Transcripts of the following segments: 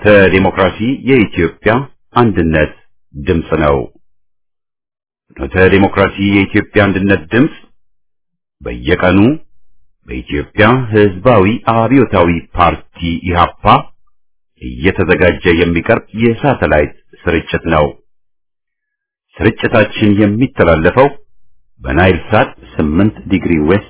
ዲሞክራሲ የኢትዮጵያ አንድነት ድምፅ ነው። ፍኖተ ዲሞክራሲ የኢትዮጵያ አንድነት ድምፅ በየቀኑ በኢትዮጵያ ሕዝባዊ አብዮታዊ ፓርቲ ኢህአፓ እየተዘጋጀ የሚቀርብ የሳተላይት ስርጭት ነው። ስርጭታችን የሚተላለፈው በናይል ሳት 8 ዲግሪ ዌስት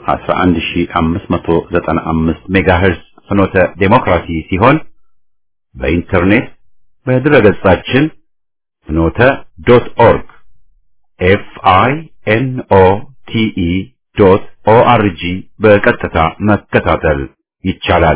11595 ሜጋሄርዝ ፍኖተ ዴሞክራሲ ሲሆን በኢንተርኔት በድረገጻችን ፍኖተ ዶት ኦርግ ኤፍ አይ ኤን ኦ ቲ ኢ ዶት ኦ አር ጂ በቀጥታ መከታተል ይቻላል።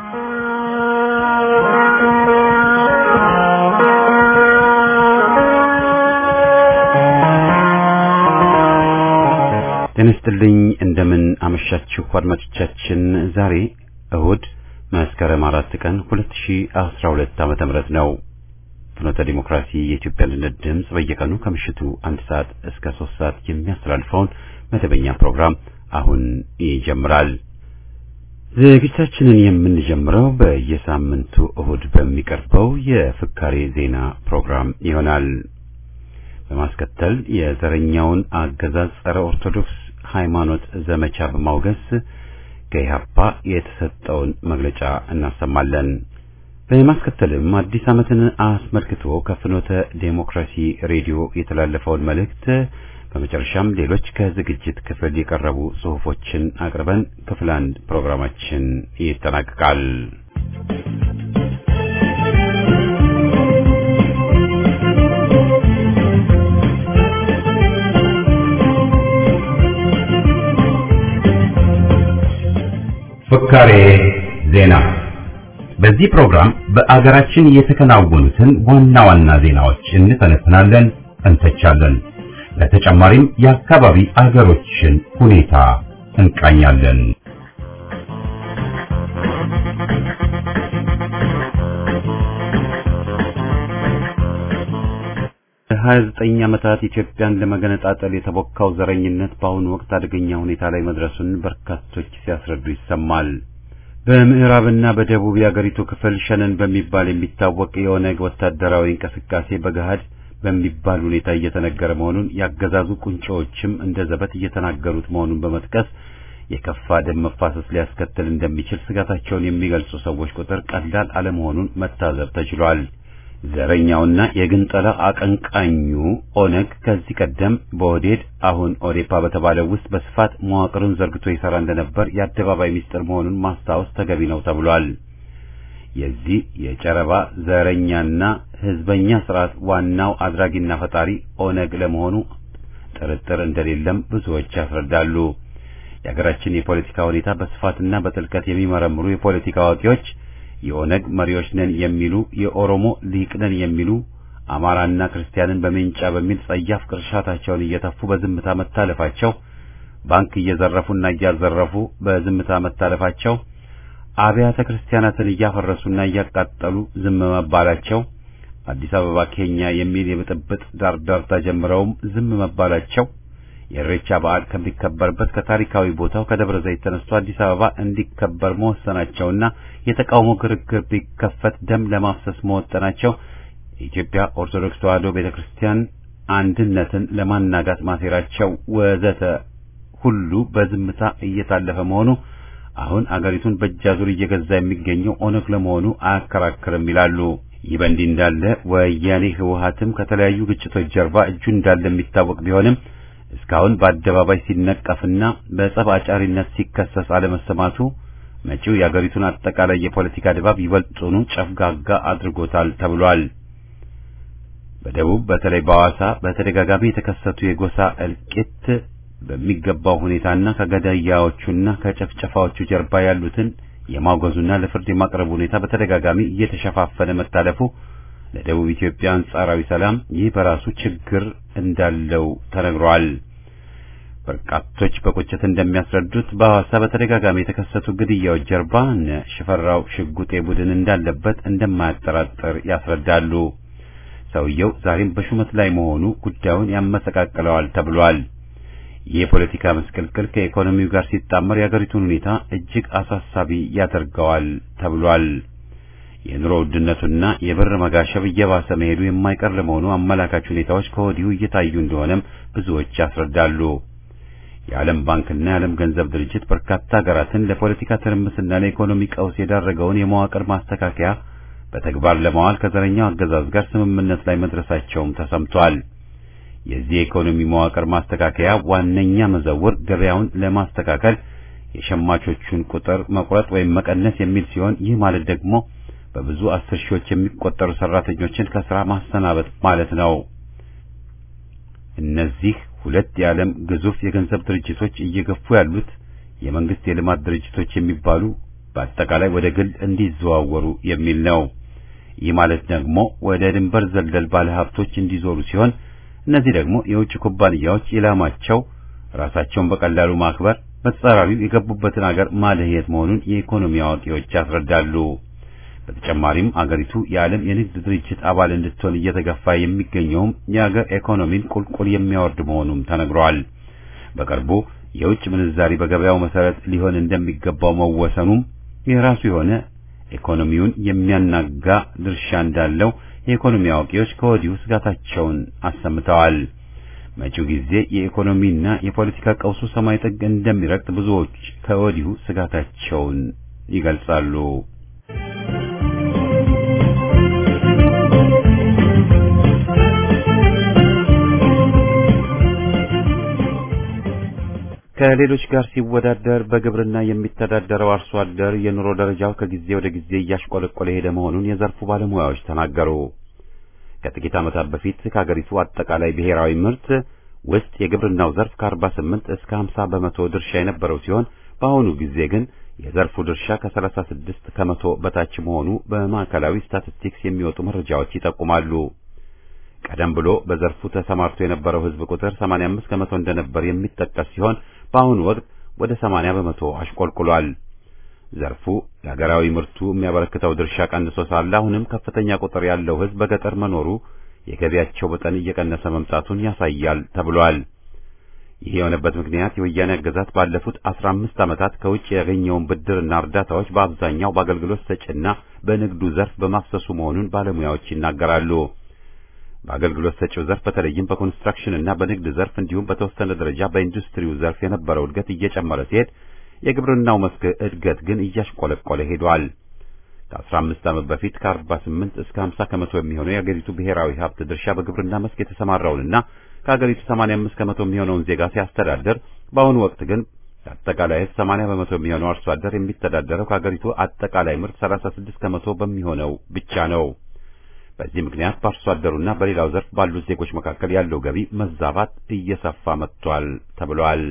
ጤና ይስጥልኝ። እንደምን አመሻችሁ አድማጮቻችን። ዛሬ እሁድ መስከረም አራት ቀን 2012 ዓመተ ምህረት ነው። ፍኖተ ዲሞክራሲ የኢትዮጵያ አንድነት ድምፅ በየቀኑ ከምሽቱ አንድ ሰዓት እስከ ሶስት ሰዓት የሚያስተላልፈውን መደበኛ ፕሮግራም አሁን ይጀምራል። ዝግጅታችንን የምንጀምረው በየሳምንቱ እሁድ በሚቀርበው የፍካሬ ዜና ፕሮግራም ይሆናል። በማስከተል የዘረኛውን አገዛዝ ጸረ ኦርቶዶክስ ሃይማኖት ዘመቻ በማውገዝ ከኢህአፓ የተሰጠውን መግለጫ እናሰማለን። በማስከተልም አዲስ ዓመትን አስመልክቶ ከፍኖተ ዴሞክራሲ ሬዲዮ የተላለፈውን መልእክት በመጨረሻም ሌሎች ከዝግጅት ክፍል የቀረቡ ጽሑፎችን አቅርበን ክፍል አንድ ፕሮግራማችን ይጠናቀቃል። ፍካሬ ዜና። በዚህ ፕሮግራም በአገራችን የተከናወኑትን ዋና ዋና ዜናዎች እንተነትናለን፣ እንተቻለን። በተጨማሪም የአካባቢ አገሮችን ሁኔታ እንቃኛለን። ሀያ ዘጠኝ ዓመታት ኢትዮጵያን ለመገነጣጠል የተቦካው ዘረኝነት በአሁኑ ወቅት አደገኛ ሁኔታ ላይ መድረሱን በርካቶች ሲያስረዱ ይሰማል። በምዕራብና በደቡብ የአገሪቱ ክፍል ሸነን በሚባል የሚታወቅ የኦነግ ወታደራዊ እንቅስቃሴ በገሃድ በሚባል ሁኔታ እየተነገረ መሆኑን ያገዛዙ ቁንጮዎችም እንደ ዘበት እየተናገሩት መሆኑን በመጥቀስ የከፋ ደም መፋሰስ ሊያስከትል እንደሚችል ስጋታቸውን የሚገልጹ ሰዎች ቁጥር ቀላል አለመሆኑን መታዘብ ተችሏል። ዘረኛውና የግንጠላ አቀንቃኙ ኦነግ ከዚህ ቀደም በኦዴድ አሁን ኦዴፓ በተባለው ውስጥ በስፋት መዋቅሩን ዘርግቶ ይሰራ እንደነበር የአደባባይ ሚስጥር መሆኑን ማስታወስ ተገቢ ነው ተብሏል። የዚህ የጨረባ ዘረኛና ህዝበኛ ስርዓት ዋናው አድራጊና ፈጣሪ ኦነግ ለመሆኑ ጥርጥር እንደሌለም ብዙዎች ያስረዳሉ። የሀገራችን የፖለቲካ ሁኔታ በስፋትና በጥልቀት የሚመረምሩ የፖለቲካ አዋቂዎች የኦነግ መሪዎች ነን የሚሉ የኦሮሞ ሊቅ ነን የሚሉ አማራና ክርስቲያንን በሜንጫ በሚል ጸያፍ ቅርሻታቸውን እየተፉ በዝምታ መታለፋቸው፣ ባንክ እየዘረፉና እያዘረፉ በዝምታ መታለፋቸው፣ አብያተ ክርስቲያናትን እያፈረሱና እያቃጠሉ ዝም መባላቸው፣ አዲስ አበባ ኬኛ የሚል የብጥብጥ ዳርዳርታ ጀምረውም ዝም መባላቸው የኢሬቻ በዓል ከሚከበርበት ከታሪካዊ ቦታው ከደብረ ዘይት ተነስቶ አዲስ አበባ እንዲከበር መወሰናቸውና የተቃውሞ ግርግር ቢከፈት ደም ለማፍሰስ መወጠናቸው የኢትዮጵያ ኦርቶዶክስ ተዋሕዶ ቤተክርስቲያን አንድነትን ለማናጋት ማሴራቸው ወዘተ ሁሉ በዝምታ እየታለፈ መሆኑ አሁን አገሪቱን በእጃዙር እየገዛ የሚገኘው ኦነግ ለመሆኑ አያከራክርም ይላሉ። ይህ በእንዲህ እንዳለ ወያኔ ህወሓትም ከተለያዩ ግጭቶች ጀርባ እጁ እንዳለ የሚታወቅ ቢሆንም እስካሁን በአደባባይ ሲነቀፍና በጸብ አጫሪነት ሲከሰስ አለመሰማቱ መጪው የአገሪቱን አጠቃላይ የፖለቲካ ድባብ ይበልጡኑ ጨፍጋጋ አድርጎታል ተብሏል። በደቡብ በተለይ በሐዋሳ በተደጋጋሚ የተከሰቱ የጎሳ እልቂት በሚገባው ሁኔታና ከገዳያዎቹና ከጨፍጨፋዎቹ ጀርባ ያሉትን የማውገዙና ለፍርድ የማቅረቡ ሁኔታ በተደጋጋሚ እየተሸፋፈነ መታለፉ ለደቡብ ኢትዮጵያ አንጻራዊ ሰላም ይህ በራሱ ችግር እንዳለው ተነግሯል። በርካቶች በቁጭት እንደሚያስረዱት በሐዋሳ በተደጋጋሚ የተከሰቱ ግድያዎች ጀርባ እነ ሽፈራው ሽጉጤ ቡድን እንዳለበት እንደማያጠራጥር ያስረዳሉ። ሰውየው ዛሬም በሹመት ላይ መሆኑ ጉዳዩን ያመሰቃቅለዋል ተብሏል። ይህ የፖለቲካ መስቀልቅል ከኢኮኖሚው ጋር ሲጣመር የአገሪቱን ሁኔታ እጅግ አሳሳቢ ያደርገዋል ተብሏል። የኑሮ ውድነቱና የብር መጋሸብ እየባሰ መሄዱ የማይቀር ለመሆኑ አመላካች ሁኔታዎች ከወዲሁ እየታዩ እንደሆነም ብዙዎች ያስረዳሉ። የዓለም ባንክና የዓለም ገንዘብ ድርጅት በርካታ ሀገራትን ለፖለቲካ ትርምስና ለኢኮኖሚ ቀውስ የዳረገውን የመዋቅር ማስተካከያ በተግባር ለማዋል ከዘረኛው አገዛዝ ጋር ስምምነት ላይ መድረሳቸውም ተሰምቷል። የዚህ የኢኮኖሚ መዋቅር ማስተካከያ ዋነኛ መዘውር ገበያውን ለማስተካከል የሸማቾቹን ቁጥር መቁረጥ ወይም መቀነስ የሚል ሲሆን ይህ ማለት ደግሞ በብዙ አስር ሺዎች የሚቆጠሩ ሰራተኞችን ከስራ ማሰናበት ማለት ነው። እነዚህ ሁለት የዓለም ግዙፍ የገንዘብ ድርጅቶች እየገፉ ያሉት የመንግስት የልማት ድርጅቶች የሚባሉ በአጠቃላይ ወደ ግል እንዲዘዋወሩ የሚል ነው። ይህ ማለት ደግሞ ወደ ድንበር ዘለል ባለሀብቶች እንዲዞሩ ሲሆን እነዚህ ደግሞ የውጭ ኩባንያዎች ኢላማቸው ራሳቸውን በቀላሉ ማክበር፣ በተጻራሪው የገቡበትን አገር ማለየት መሆኑን የኢኮኖሚ አዋቂዎች ያስረዳሉ። በተጨማሪም አገሪቱ የዓለም የንግድ ድርጅት አባል እንድትሆን እየተገፋ የሚገኘውም የአገር ኢኮኖሚን ቁልቁል የሚያወርድ መሆኑም ተነግሯል። በቅርቡ የውጭ ምንዛሪ በገበያው መሰረት ሊሆን እንደሚገባው መወሰኑም የራሱ የሆነ ኢኮኖሚውን የሚያናጋ ድርሻ እንዳለው የኢኮኖሚ አዋቂዎች ከወዲሁ ስጋታቸውን አሰምተዋል። መጪው ጊዜ የኢኮኖሚና የፖለቲካ ቀውሱ ሰማይ ጥግ እንደሚረግጥ ብዙዎች ከወዲሁ ስጋታቸውን ይገልጻሉ። ከሌሎች ጋር ሲወዳደር በግብርና የሚተዳደረው አርሶ አደር የኑሮ ደረጃው ከጊዜ ወደ ጊዜ እያሽቆለቆለ ሄደ መሆኑን የዘርፉ ባለሙያዎች ተናገሩ። ከጥቂት ዓመታት በፊት ከሀገሪቱ አጠቃላይ ብሔራዊ ምርት ውስጥ የግብርናው ዘርፍ ከ48 እስከ 50 በመቶ ድርሻ የነበረው ሲሆን በአሁኑ ጊዜ ግን የዘርፉ ድርሻ ከ36 ከመቶ በታች መሆኑ በማዕከላዊ ስታቲስቲክስ የሚወጡ መረጃዎች ይጠቁማሉ። ቀደም ብሎ በዘርፉ ተሰማርቶ የነበረው ሕዝብ ቁጥር 85 ከመቶ እንደነበር የሚጠቀስ ሲሆን በአሁኑ ወቅት ወደ 80 በመቶ አሽቆልቁሏል። ዘርፉ ለሀገራዊ ምርቱ የሚያበረክተው ድርሻ ቀንሶ ሳለ አሁንም ከፍተኛ ቁጥር ያለው ሕዝብ በገጠር መኖሩ የገቢያቸው መጠን እየቀነሰ መምጣቱን ያሳያል ተብሏል። ይህ የሆነበት ምክንያት የወያኔ አገዛዝ ባለፉት 15 ዓመታት ከውጭ ያገኘውን ብድርና እርዳታዎች በአብዛኛው በአገልግሎት ሰጪና በንግዱ ዘርፍ በማፍሰሱ መሆኑን ባለሙያዎች ይናገራሉ። በአገልግሎት ሰጪው ዘርፍ በተለይም በኮንስትራክሽን እና በንግድ ዘርፍ እንዲሁም በተወሰነ ደረጃ በኢንዱስትሪው ዘርፍ የነበረው እድገት እየጨመረ ሲሄድ የግብርናው መስክ እድገት ግን እያሽቆለቆለ ሄዷል። ከ15 ዓመት በፊት ከ48 እስከ 50 ከመቶ የሚሆነው የአገሪቱ ብሔራዊ ሀብት ድርሻ በግብርና መስክ የተሰማራውንና ከአገሪቱ 85 ከመቶ የሚሆነውን ዜጋ ሲያስተዳድር በአሁኑ ወቅት ግን አጠቃላይ ሕዝብ 80 በመቶ የሚሆነው አርሶ አደር የሚተዳደረው ከአገሪቱ አጠቃላይ ምርት 36 ከመቶ በሚሆነው ብቻ ነው። በዚህ ምክንያት በአርሶ አደሩና በሌላው ዘርፍ ባሉት ዜጎች መካከል ያለው ገቢ መዛባት እየሰፋ መጥቷል ተብሏል።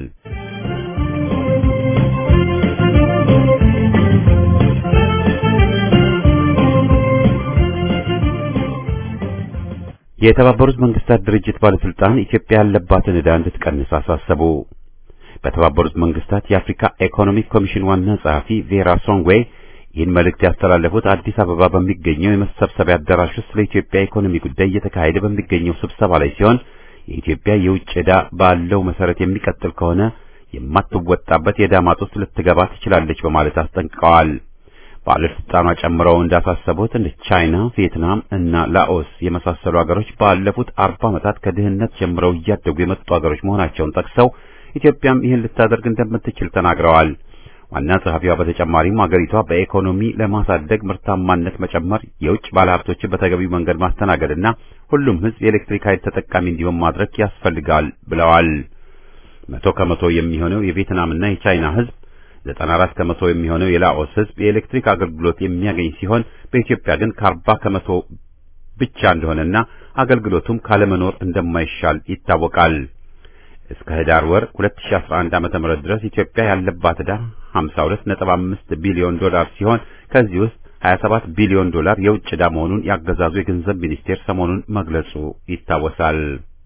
የተባበሩት መንግስታት ድርጅት ባለስልጣን ኢትዮጵያ ያለባትን ዕዳ እንድትቀንስ አሳሰቡ። በተባበሩት መንግስታት የአፍሪካ ኢኮኖሚክ ኮሚሽን ዋና ጸሐፊ ቬራ ሶንግዌ ይህን መልእክት ያስተላለፉት አዲስ አበባ በሚገኘው የመሰብሰቢያ አዳራሽ ውስጥ ለኢትዮጵያ ኢኮኖሚ ጉዳይ እየተካሄደ በሚገኘው ስብሰባ ላይ ሲሆን የኢትዮጵያ የውጭ ዕዳ ባለው መሰረት የሚቀጥል ከሆነ የማትወጣበት የዕዳ ማጥ ውስጥ ልትገባ ትችላለች በማለት አስጠንቅቀዋል። ባለስልጣኗ ጨምረው እንዳሳሰቡት እንደ ቻይና፣ ቪየትናም እና ላኦስ የመሳሰሉ ሀገሮች ባለፉት አርባ ዓመታት ከድህነት ጀምረው እያደጉ የመጡ ሀገሮች መሆናቸውን ጠቅሰው ኢትዮጵያም ይህን ልታደርግ እንደምትችል ተናግረዋል። ዋና ጸሐፊዋ በተጨማሪም ሀገሪቷ በኢኮኖሚ ለማሳደግ ምርታማነት መጨመር፣ የውጭ ባለሀብቶችን በተገቢው መንገድ ማስተናገድና ሁሉም ሕዝብ የኤሌክትሪክ ኃይል ተጠቃሚ እንዲሆን ማድረግ ያስፈልጋል ብለዋል። መቶ ከመቶ የሚሆነው የቪየትናምና የቻይና ሕዝብ ዘጠና አራት ከመቶ የሚሆነው የላኦስ ሕዝብ የኤሌክትሪክ አገልግሎት የሚያገኝ ሲሆን በኢትዮጵያ ግን ከአርባ ከመቶ ብቻ እንደሆነና አገልግሎቱም ካለመኖር እንደማይሻል ይታወቃል። እስከ ህዳር ወር 2011 ዓመተ ምህረት ድረስ ኢትዮጵያ ያለባት ዕዳ 52.5 ቢሊዮን ዶላር ሲሆን ከዚህ ውስጥ 27 ቢሊዮን ዶላር የውጭ ዕዳ መሆኑን ያገዛዙ የገንዘብ ሚኒስቴር ሰሞኑን መግለጹ ይታወሳል።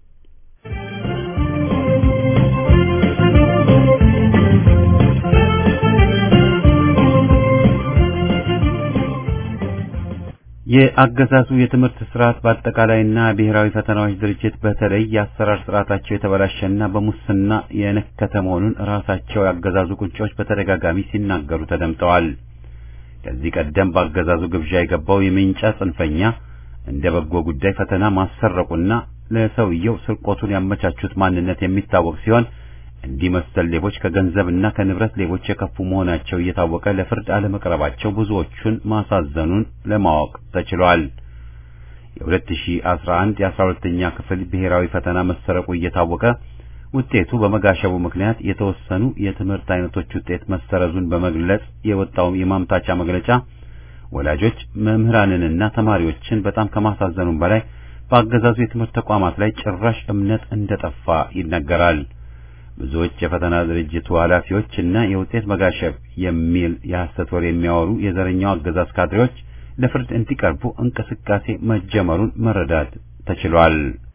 የአገዛዙ የትምህርት ስርዓት በአጠቃላይና ብሔራዊ ፈተናዎች ድርጅት በተለይ የአሰራር ስርዓታቸው የተበላሸና በሙስና የነከተ መሆኑን ራሳቸው ያገዛዙ ቁንጮች በተደጋጋሚ ሲናገሩ ተደምጠዋል። ከዚህ ቀደም በአገዛዙ ግብዣ የገባው የሜንጫ ጽንፈኛ እንደ በጎ ጉዳይ ፈተና ማሰረቁና ለሰውየው ስርቆቱን ያመቻቹት ማንነት የሚታወቅ ሲሆን እንዲህ መሰል ሌቦች ከገንዘብና ከንብረት ሌቦች የከፉ መሆናቸው እየታወቀ ለፍርድ አለመቅረባቸው ብዙዎቹን ማሳዘኑን ለማወቅ ተችሏል። የ2011 የ12ኛ ክፍል ብሔራዊ ፈተና መሰረቁ እየታወቀ ውጤቱ በመጋሸቡ ምክንያት የተወሰኑ የትምህርት አይነቶች ውጤት መሰረዙን በመግለጽ የወጣው የማምታቻ መግለጫ ወላጆች መምህራንንና ተማሪዎችን በጣም ከማሳዘኑም በላይ በአገዛዙ የትምህርት ተቋማት ላይ ጭራሽ እምነት እንደጠፋ ይነገራል። ብዙዎች የፈተና ድርጅቱ ኃላፊዎች እና የውጤት መጋሸብ የሚል የሐሰት ወሬ የሚያወሩ የዘረኛው አገዛዝ ካድሬዎች ለፍርድ እንዲቀርቡ እንቅስቃሴ መጀመሩን መረዳት ተችሏል።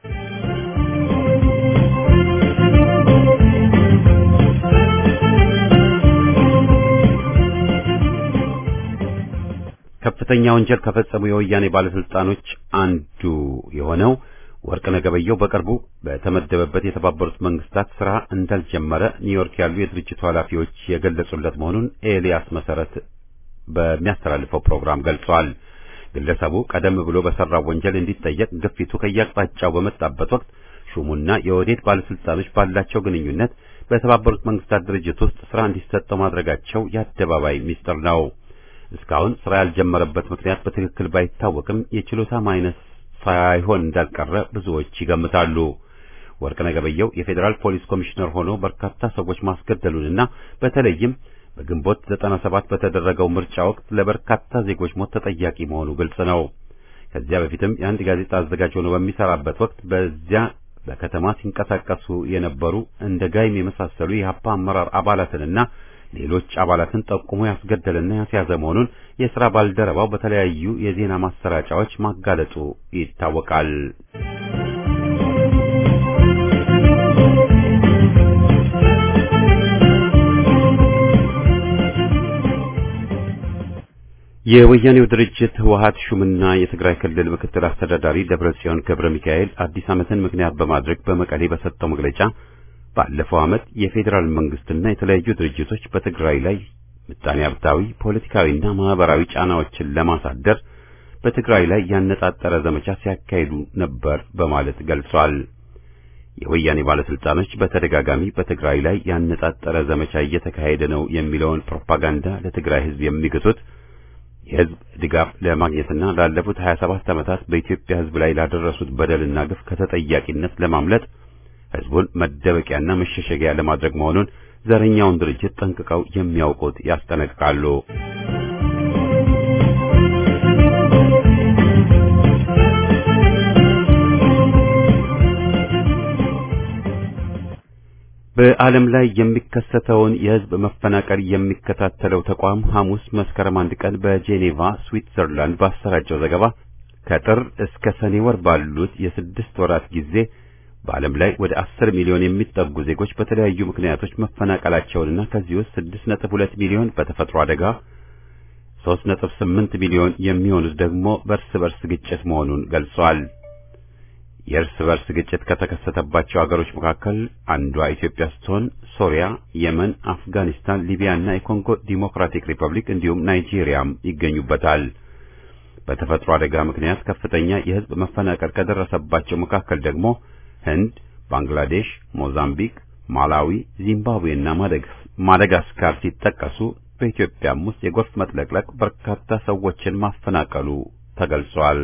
ከፍተኛ ወንጀል ከፈጸሙ የወያኔ ባለስልጣኖች አንዱ የሆነው ወርቅነህ ገበየሁ በቅርቡ በተመደበበት የተባበሩት መንግስታት ስራ እንዳልጀመረ ኒውዮርክ ያሉ የድርጅቱ ኃላፊዎች የገለጹለት መሆኑን ኤልያስ መሰረት በሚያስተላልፈው ፕሮግራም ገልጿል። ግለሰቡ ቀደም ብሎ በሰራው ወንጀል እንዲጠየቅ ግፊቱ ከየአቅጣጫው በመጣበት ወቅት ሹሙና የኦህዴድ ባለስልጣኖች ባላቸው ግንኙነት በተባበሩት መንግስታት ድርጅት ውስጥ ስራ እንዲሰጠው ማድረጋቸው የአደባባይ ሚስጥር ነው። እስካሁን ስራ ያልጀመረበት ምክንያት በትክክል ባይታወቅም የችሎታ ማይነስ ሳይሆን እንዳልቀረ ብዙዎች ይገምታሉ። ወርቅነህ ገበየሁ የፌዴራል ፖሊስ ኮሚሽነር ሆኖ በርካታ ሰዎች ማስገደሉንና በተለይም በግንቦት 97 በተደረገው ምርጫ ወቅት ለበርካታ ዜጎች ሞት ተጠያቂ መሆኑ ግልጽ ነው። ከዚያ በፊትም የአንድ ጋዜጣ አዘጋጅ ሆኖ በሚሰራበት ወቅት በዚያ በከተማ ሲንቀሳቀሱ የነበሩ እንደ ጋይም የመሳሰሉ የሀፓ አመራር አባላትንና ሌሎች አባላትን ጠቁሞ ያስገደለና ያስያዘ መሆኑን የሥራ ባልደረባው በተለያዩ የዜና ማሰራጫዎች ማጋለጡ ይታወቃል። የወያኔው ድርጅት ህወሓት ሹምና የትግራይ ክልል ምክትል አስተዳዳሪ ደብረጽዮን ገብረ ሚካኤል አዲስ ዓመትን ምክንያት በማድረግ በመቀሌ በሰጠው መግለጫ ባለፈው ዓመት የፌዴራል መንግስትና የተለያዩ ድርጅቶች በትግራይ ላይ ምጣኔ ሀብታዊ፣ ፖለቲካዊና ማህበራዊ ጫናዎችን ለማሳደር በትግራይ ላይ ያነጣጠረ ዘመቻ ሲያካሂዱ ነበር በማለት ገልጿል። የወያኔ ባለስልጣኖች በተደጋጋሚ በትግራይ ላይ ያነጣጠረ ዘመቻ እየተካሄደ ነው የሚለውን ፕሮፓጋንዳ ለትግራይ ህዝብ የሚግቱት የህዝብ ድጋፍ ለማግኘትና ላለፉት 27 ዓመታት በኢትዮጵያ ህዝብ ላይ ላደረሱት በደልና ግፍ ከተጠያቂነት ለማምለጥ ህዝቡን መደበቂያና መሸሸጊያ ለማድረግ መሆኑን ዘረኛውን ድርጅት ጠንቅቀው የሚያውቁት ያስጠነቅቃሉ። በዓለም ላይ የሚከሰተውን የህዝብ መፈናቀል የሚከታተለው ተቋም ሐሙስ መስከረም አንድ ቀን በጄኔቫ ስዊትዘርላንድ ባሰራጨው ዘገባ ከጥር እስከ ሰኔ ወር ባሉት የስድስት ወራት ጊዜ በዓለም ላይ ወደ አስር ሚሊዮን የሚጠጉ ዜጎች በተለያዩ ምክንያቶች መፈናቀላቸውንና ከዚህ ውስጥ ስድስት ነጥብ ሁለት ሚሊዮን በተፈጥሮ አደጋ፣ ሦስት ነጥብ ስምንት ሚሊዮን የሚሆኑት ደግሞ በእርስ በርስ ግጭት መሆኑን ገልጿል። የእርስ በርስ ግጭት ከተከሰተባቸው አገሮች መካከል አንዷ ኢትዮጵያ ስትሆን ሶሪያ፣ የመን፣ አፍጋኒስታን፣ ሊቢያና የኮንጎ ዲሞክራቲክ ሪፐብሊክ እንዲሁም ናይጄሪያም ይገኙበታል። በተፈጥሮ አደጋ ምክንያት ከፍተኛ የህዝብ መፈናቀል ከደረሰባቸው መካከል ደግሞ ህንድ፣ ባንግላዴሽ፣ ሞዛምቢክ፣ ማላዊ፣ ዚምባብዌና ማዳጋስካር ሲጠቀሱ በኢትዮጵያም ውስጥ የጎርፍ መጥለቅለቅ በርካታ ሰዎችን ማፈናቀሉ ተገልጿል።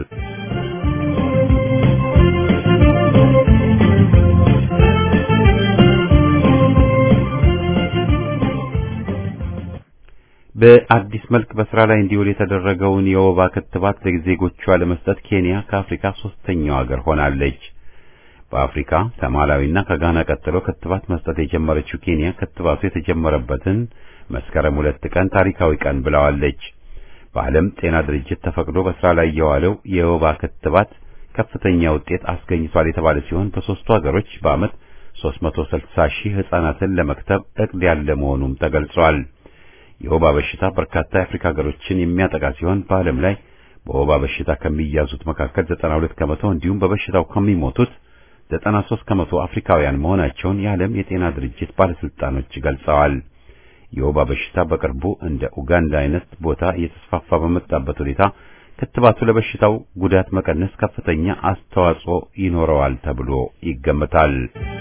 በአዲስ መልክ በስራ ላይ እንዲውል የተደረገውን የወባ ክትባት ለዜጎቿ ለመስጠት ኬንያ ከአፍሪካ ሶስተኛው ሀገር ሆናለች። በአፍሪካ ከማላዊና ከጋና ቀጥሎ ክትባት መስጠት የጀመረችው ኬንያ ክትባቱ የተጀመረበትን መስከረም ሁለት ቀን ታሪካዊ ቀን ብለዋለች። በዓለም ጤና ድርጅት ተፈቅዶ በስራ ላይ የዋለው የወባ ክትባት ከፍተኛ ውጤት አስገኝቷል የተባለ ሲሆን በሶስቱ ሀገሮች በዓመት 360 ሺህ ህጻናትን ለመክተብ እቅድ ያለ መሆኑም ተገልጿል። የወባ በሽታ በርካታ የአፍሪካ ሀገሮችን የሚያጠቃ ሲሆን በዓለም ላይ በወባ በሽታ ከሚያዙት መካከል 92 ከመቶ እንዲሁም በበሽታው ከሚሞቱት 93 ከመቶ አፍሪካውያን መሆናቸውን የዓለም የጤና ድርጅት ባለስልጣኖች ገልጸዋል። የወባ በሽታ በቅርቡ እንደ ኡጋንዳ አይነት ቦታ እየተስፋፋ በመጣበት ሁኔታ ክትባቱ ለበሽታው ጉዳት መቀነስ ከፍተኛ አስተዋጽኦ ይኖረዋል ተብሎ ይገመታል።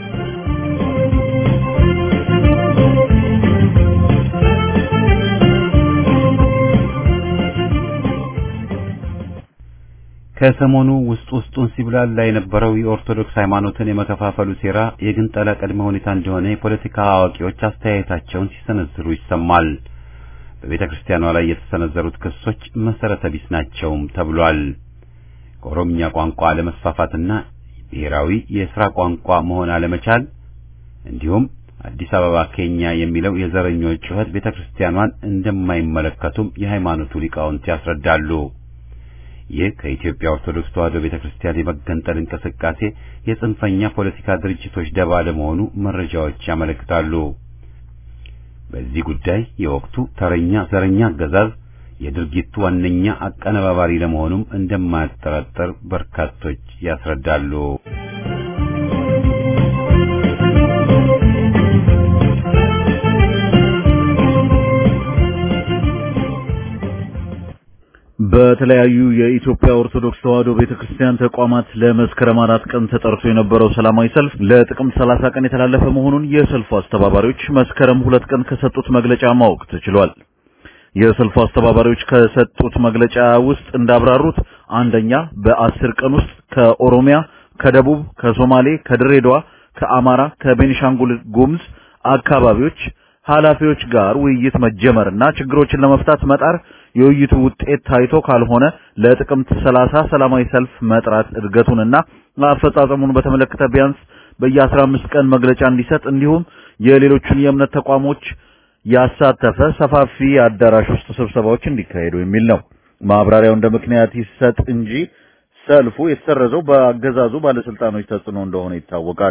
ከሰሞኑ ውስጥ ውስጡን ሲብላላ የነበረው የኦርቶዶክስ ሃይማኖትን የመከፋፈሉ ሴራ የግንጠላ ቅድመ ሁኔታ እንደሆነ የፖለቲካ አዋቂዎች አስተያየታቸውን ሲሰነዝሩ ይሰማል። በቤተ ክርስቲያኗ ላይ የተሰነዘሩት ክሶች መሰረተ ቢስ ናቸውም ተብሏል። ከኦሮምኛ ቋንቋ አለመስፋፋትና ብሔራዊ የሥራ ቋንቋ መሆን አለመቻል እንዲሁም አዲስ አበባ ኬኛ የሚለው የዘረኞች ጩኸት ቤተ ክርስቲያኗን እንደማይመለከቱም የሃይማኖቱ ሊቃውንት ያስረዳሉ። ይህ ከኢትዮጵያ ኦርቶዶክስ ተዋሕዶ ቤተ ክርስቲያን የመገንጠል እንቅስቃሴ የጽንፈኛ ፖለቲካ ድርጅቶች ደባ ለመሆኑ መረጃዎች ያመለክታሉ። በዚህ ጉዳይ የወቅቱ ተረኛ ዘረኛ አገዛዝ የድርጊቱ ዋነኛ አቀነባባሪ ለመሆኑም እንደማያጠራጥር በርካቶች ያስረዳሉ። በተለያዩ የኢትዮጵያ ኦርቶዶክስ ተዋሕዶ ቤተክርስቲያን ተቋማት ለመስከረም አራት ቀን ተጠርቶ የነበረው ሰላማዊ ሰልፍ ለጥቅምት 30 ቀን የተላለፈ መሆኑን የሰልፉ አስተባባሪዎች መስከረም ሁለት ቀን ከሰጡት መግለጫ ማወቅ ተችሏል። የሰልፉ አስተባባሪዎች ከሰጡት መግለጫ ውስጥ እንዳብራሩት አንደኛ በአስር ቀን ውስጥ ከኦሮሚያ፣ ከደቡብ፣ ከሶማሌ፣ ከድሬዳዋ፣ ከአማራ፣ ከቤኒሻንጉል ጉሙዝ አካባቢዎች ኃላፊዎች ጋር ውይይት መጀመርና ችግሮችን ለመፍታት መጣር የውይይቱ ውጤት ታይቶ ካልሆነ ለጥቅምት 30 ሰላማዊ ሰልፍ መጥራት እድገቱንና አፈጻጸሙን በተመለከተ ቢያንስ በየ15 ቀን መግለጫ እንዲሰጥ እንዲሁም የሌሎቹን የእምነት ተቋሞች ያሳተፈ ሰፋፊ አዳራሽ ውስጥ ስብሰባዎች እንዲካሄዱ የሚል ነው። ማብራሪያው እንደ ምክንያት ይሰጥ እንጂ ሰልፉ የተሰረዘው በአገዛዙ ባለስልጣኖች ተጽዕኖ እንደሆነ ይታወቃል።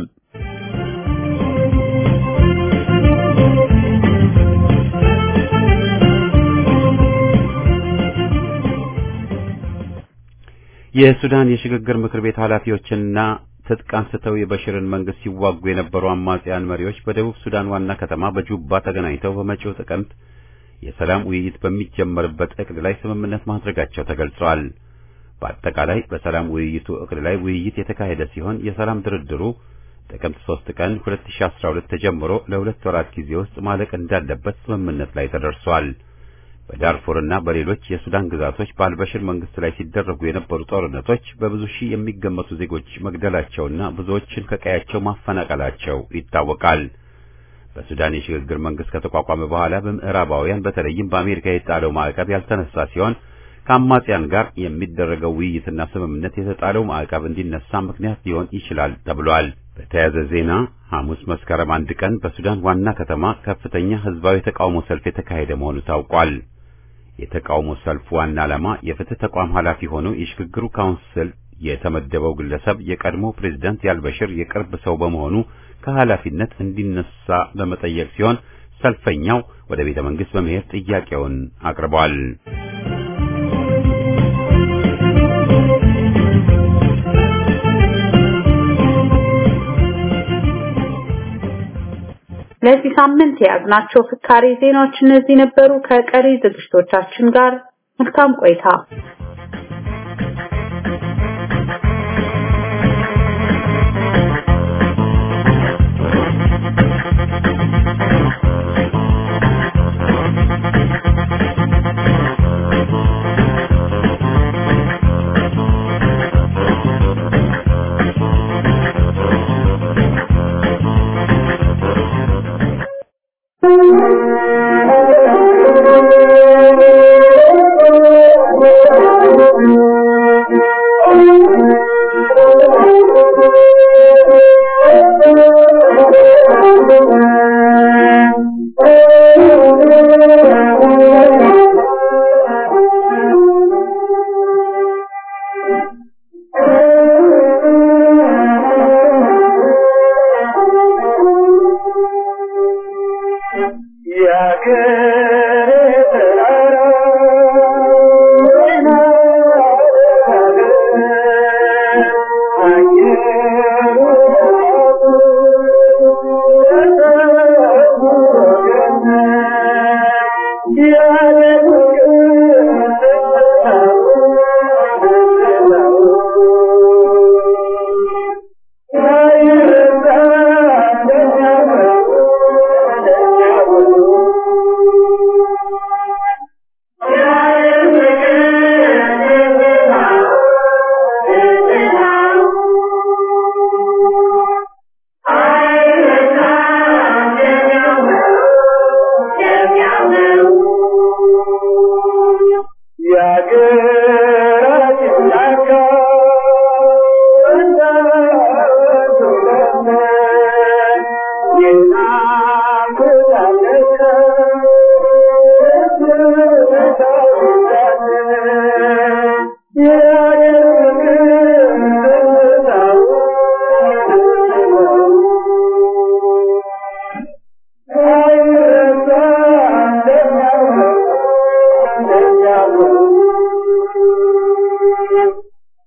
የሱዳን የሽግግር ምክር ቤት ኃላፊዎችና ትጥቅ አንስተው የበሽርን መንግስት ሲዋጉ የነበሩ አማጽያን መሪዎች በደቡብ ሱዳን ዋና ከተማ በጁባ ተገናኝተው በመጪው ጥቅምት የሰላም ውይይት በሚጀመርበት እቅድ ላይ ስምምነት ማድረጋቸው ተገልጿል። በአጠቃላይ በሰላም ውይይቱ እቅድ ላይ ውይይት የተካሄደ ሲሆን የሰላም ድርድሩ ጥቅምት 3 ቀን 2012 ተጀምሮ ለሁለት ወራት ጊዜ ውስጥ ማለቅ እንዳለበት ስምምነት ላይ ተደርሷል። በዳርፉርና በሌሎች የሱዳን ግዛቶች በአልበሽር መንግስት ላይ ሲደረጉ የነበሩ ጦርነቶች በብዙ ሺህ የሚገመቱ ዜጎች መግደላቸውና ብዙዎችን ከቀያቸው ማፈናቀላቸው ይታወቃል። በሱዳን የሽግግር መንግስት ከተቋቋመ በኋላ በምዕራባውያን በተለይም በአሜሪካ የጣለው ማዕቀብ ያልተነሳ ሲሆን ከአማጽያን ጋር የሚደረገው ውይይትና ስምምነት የተጣለው ማዕቀብ እንዲነሳ ምክንያት ሊሆን ይችላል ተብሏል። በተያያዘ ዜና ሐሙስ መስከረም አንድ ቀን በሱዳን ዋና ከተማ ከፍተኛ ህዝባዊ ተቃውሞ ሰልፍ የተካሄደ መሆኑ ታውቋል። የተቃውሞ ሰልፉ ዋና ዓላማ የፍትህ ተቋም ኃላፊ ሆኖ የሽግግሩ ካውንስል የተመደበው ግለሰብ የቀድሞ ፕሬዝዳንት ያልበሽር የቅርብ ሰው በመሆኑ ከኃላፊነት እንዲነሳ በመጠየቅ ሲሆን ሰልፈኛው ወደ ቤተ መንግስት በመሄድ ጥያቄውን አቅርቧል። ለዚህ ሳምንት የያዝናቸው ፍካሬ ዜናዎች እነዚህ ነበሩ። ከቀሪ ዝግጅቶቻችን ጋር መልካም ቆይታ። Thank you.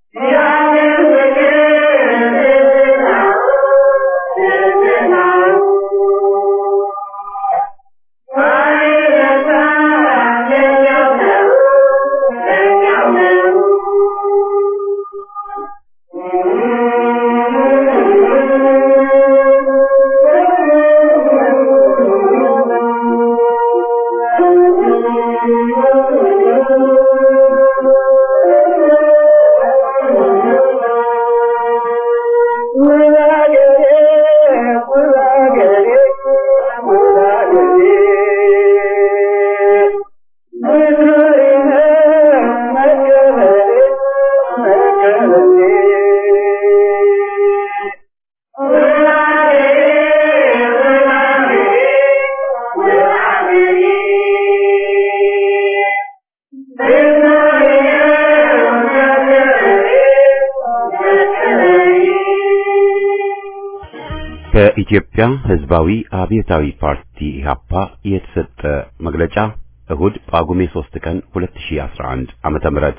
ከኢትዮጵያ ሕዝባዊ አብዮታዊ ፓርቲ ኢህአፓ የተሰጠ መግለጫ እሁድ ጳጉሜ 3 ቀን 2011 ዓመተ ምህረት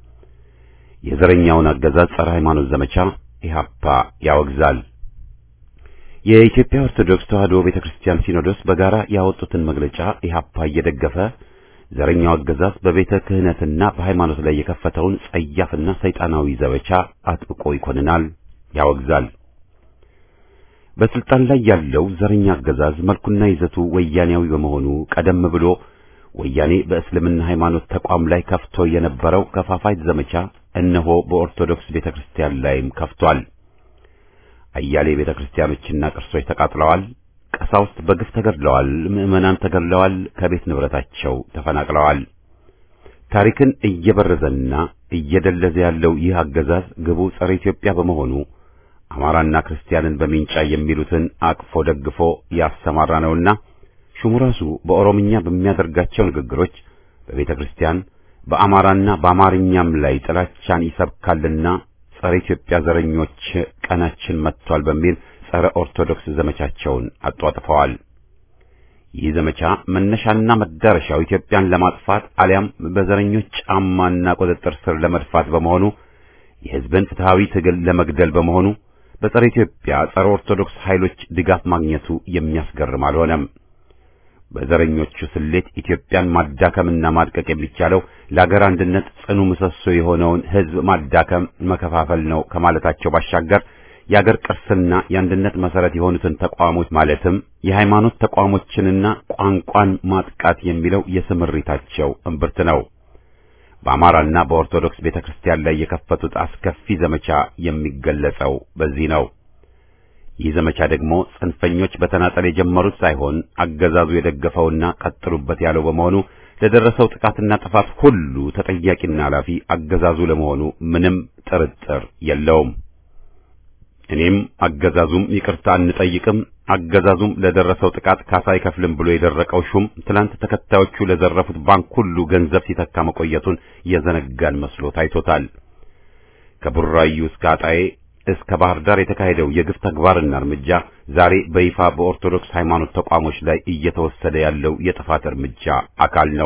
የዘረኛውን አገዛዝ ጸረ ሃይማኖት ዘመቻ ኢህአፓ ያወግዛል። የኢትዮጵያ ኦርቶዶክስ ተዋሕዶ ቤተክርስቲያን ሲኖዶስ በጋራ ያወጡትን መግለጫ ኢህአፓ እየደገፈ ዘረኛው አገዛዝ በቤተ ክህነትና በሃይማኖት ላይ የከፈተውን ጸያፍና ሰይጣናዊ ዘመቻ አጥብቆ ይኮንናል፣ ያወግዛል። በስልጣን ላይ ያለው ዘረኛ አገዛዝ መልኩና ይዘቱ ወያኔያዊ በመሆኑ ቀደም ብሎ ወያኔ በእስልምና ሃይማኖት ተቋም ላይ ከፍቶ የነበረው ከፋፋይ ዘመቻ እነሆ በኦርቶዶክስ ቤተክርስቲያን ላይም ከፍቷል። አያሌ ቤተክርስቲያኖችና ቅርሶች ተቃጥለዋል። ቀሳውስት በግፍ ተገድለዋል። ምዕመናን ተገድለዋል። ከቤት ንብረታቸው ተፈናቅለዋል። ታሪክን እየበረዘና እየደለዘ ያለው ይህ አገዛዝ ግቡ ጸረ ኢትዮጵያ በመሆኑ አማራና ክርስቲያንን በሚንጫ የሚሉትን አቅፎ ደግፎ ያሰማራ ነውና ሹሙ ራሱ በኦሮምኛ በሚያደርጋቸው ንግግሮች በቤተ ክርስቲያን በአማራና በአማርኛም ላይ ጥላቻን ይሰብካልና ጸረ ኢትዮጵያ ዘረኞች ቀናችን መጥቷል በሚል ጸረ ኦርቶዶክስ ዘመቻቸውን አጧጥፈዋል። ይህ ዘመቻ መነሻና መዳረሻው ኢትዮጵያን ለማጥፋት አሊያም በዘረኞች ጫማና ቁጥጥር ስር ለመድፋት በመሆኑ የሕዝብን ፍትሃዊ ትግል ለመግደል በመሆኑ በጸረ ኢትዮጵያ ጸረ ኦርቶዶክስ ኃይሎች ድጋፍ ማግኘቱ የሚያስገርም አልሆነም። በዘረኞቹ ስሌት ኢትዮጵያን ማዳከምና ማድቀቅ የሚቻለው ለአገር አንድነት ጽኑ ምሰሶ የሆነውን ሕዝብ ማዳከም፣ መከፋፈል ነው ከማለታቸው ባሻገር የአገር ቅርስና የአንድነት መሰረት የሆኑትን ተቋሞች ማለትም የሃይማኖት ተቋሞችንና ቋንቋን ማጥቃት የሚለው የስምሪታቸው እምብርት ነው። በአማራና በኦርቶዶክስ ቤተክርስቲያን ላይ የከፈቱት አስከፊ ዘመቻ የሚገለጸው በዚህ ነው። ይህ ዘመቻ ደግሞ ጽንፈኞች በተናጠል የጀመሩት ሳይሆን አገዛዙ የደገፈውና ቀጥሉበት ያለው በመሆኑ ለደረሰው ጥቃትና ጥፋት ሁሉ ተጠያቂና ኃላፊ አገዛዙ ለመሆኑ ምንም ጥርጥር የለውም። እኔም አገዛዙም ይቅርታ አንጠይቅም፣ አገዛዙም ለደረሰው ጥቃት ካሳ አይከፍልም ብሎ የደረቀው ሹም ትላንት ተከታዮቹ ለዘረፉት ባንክ ሁሉ ገንዘብ ሲተካ መቆየቱን የዘነጋን መስሎ ታይቶታል። ከቡራዩ እስከ አጣዬ እስከ ባህር ዳር የተካሄደው የግፍ ተግባርና እርምጃ ዛሬ በይፋ በኦርቶዶክስ ሃይማኖት ተቋሞች ላይ እየተወሰደ ያለው የጥፋት እርምጃ አካል ነው።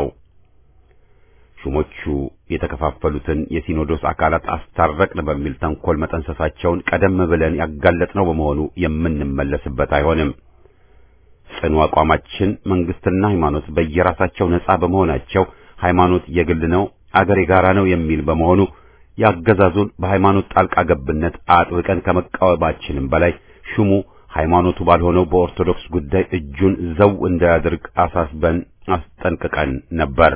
ሹሞቹ የተከፋፈሉትን የሲኖዶስ አካላት አስታረቅን በሚል ተንኮል መጠንሰሳቸውን ቀደም ብለን ያጋለጥነው በመሆኑ የምንመለስበት አይሆንም። ጽኑ አቋማችን መንግስትና ሃይማኖት በየራሳቸው ነጻ በመሆናቸው ሃይማኖት የግል ነው፣ አገር የጋራ ነው የሚል በመሆኑ ያገዛዙን በሃይማኖት ጣልቃ ገብነት አጥብቀን ከመቃወማችንም በላይ ሹሙ ሃይማኖቱ ባልሆነው በኦርቶዶክስ ጉዳይ እጁን ዘው እንዳያደርግ አሳስበን አስጠንቅቀን ነበር።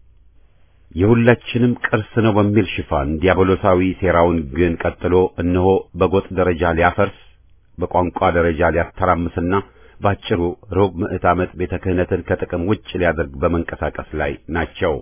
የሁላችንም ቅርስ ነው በሚል ሽፋን ዲያብሎሳዊ ሴራውን ግን ቀጥሎ እነሆ በጎጥ ደረጃ ሊያፈርስ በቋንቋ ደረጃ ሊያተራምስና ባጭሩ ሩብ ምዕት ዓመት ቤተ ክህነትን ከጥቅም ውጭ ሊያደርግ በመንቀሳቀስ ላይ ናቸው።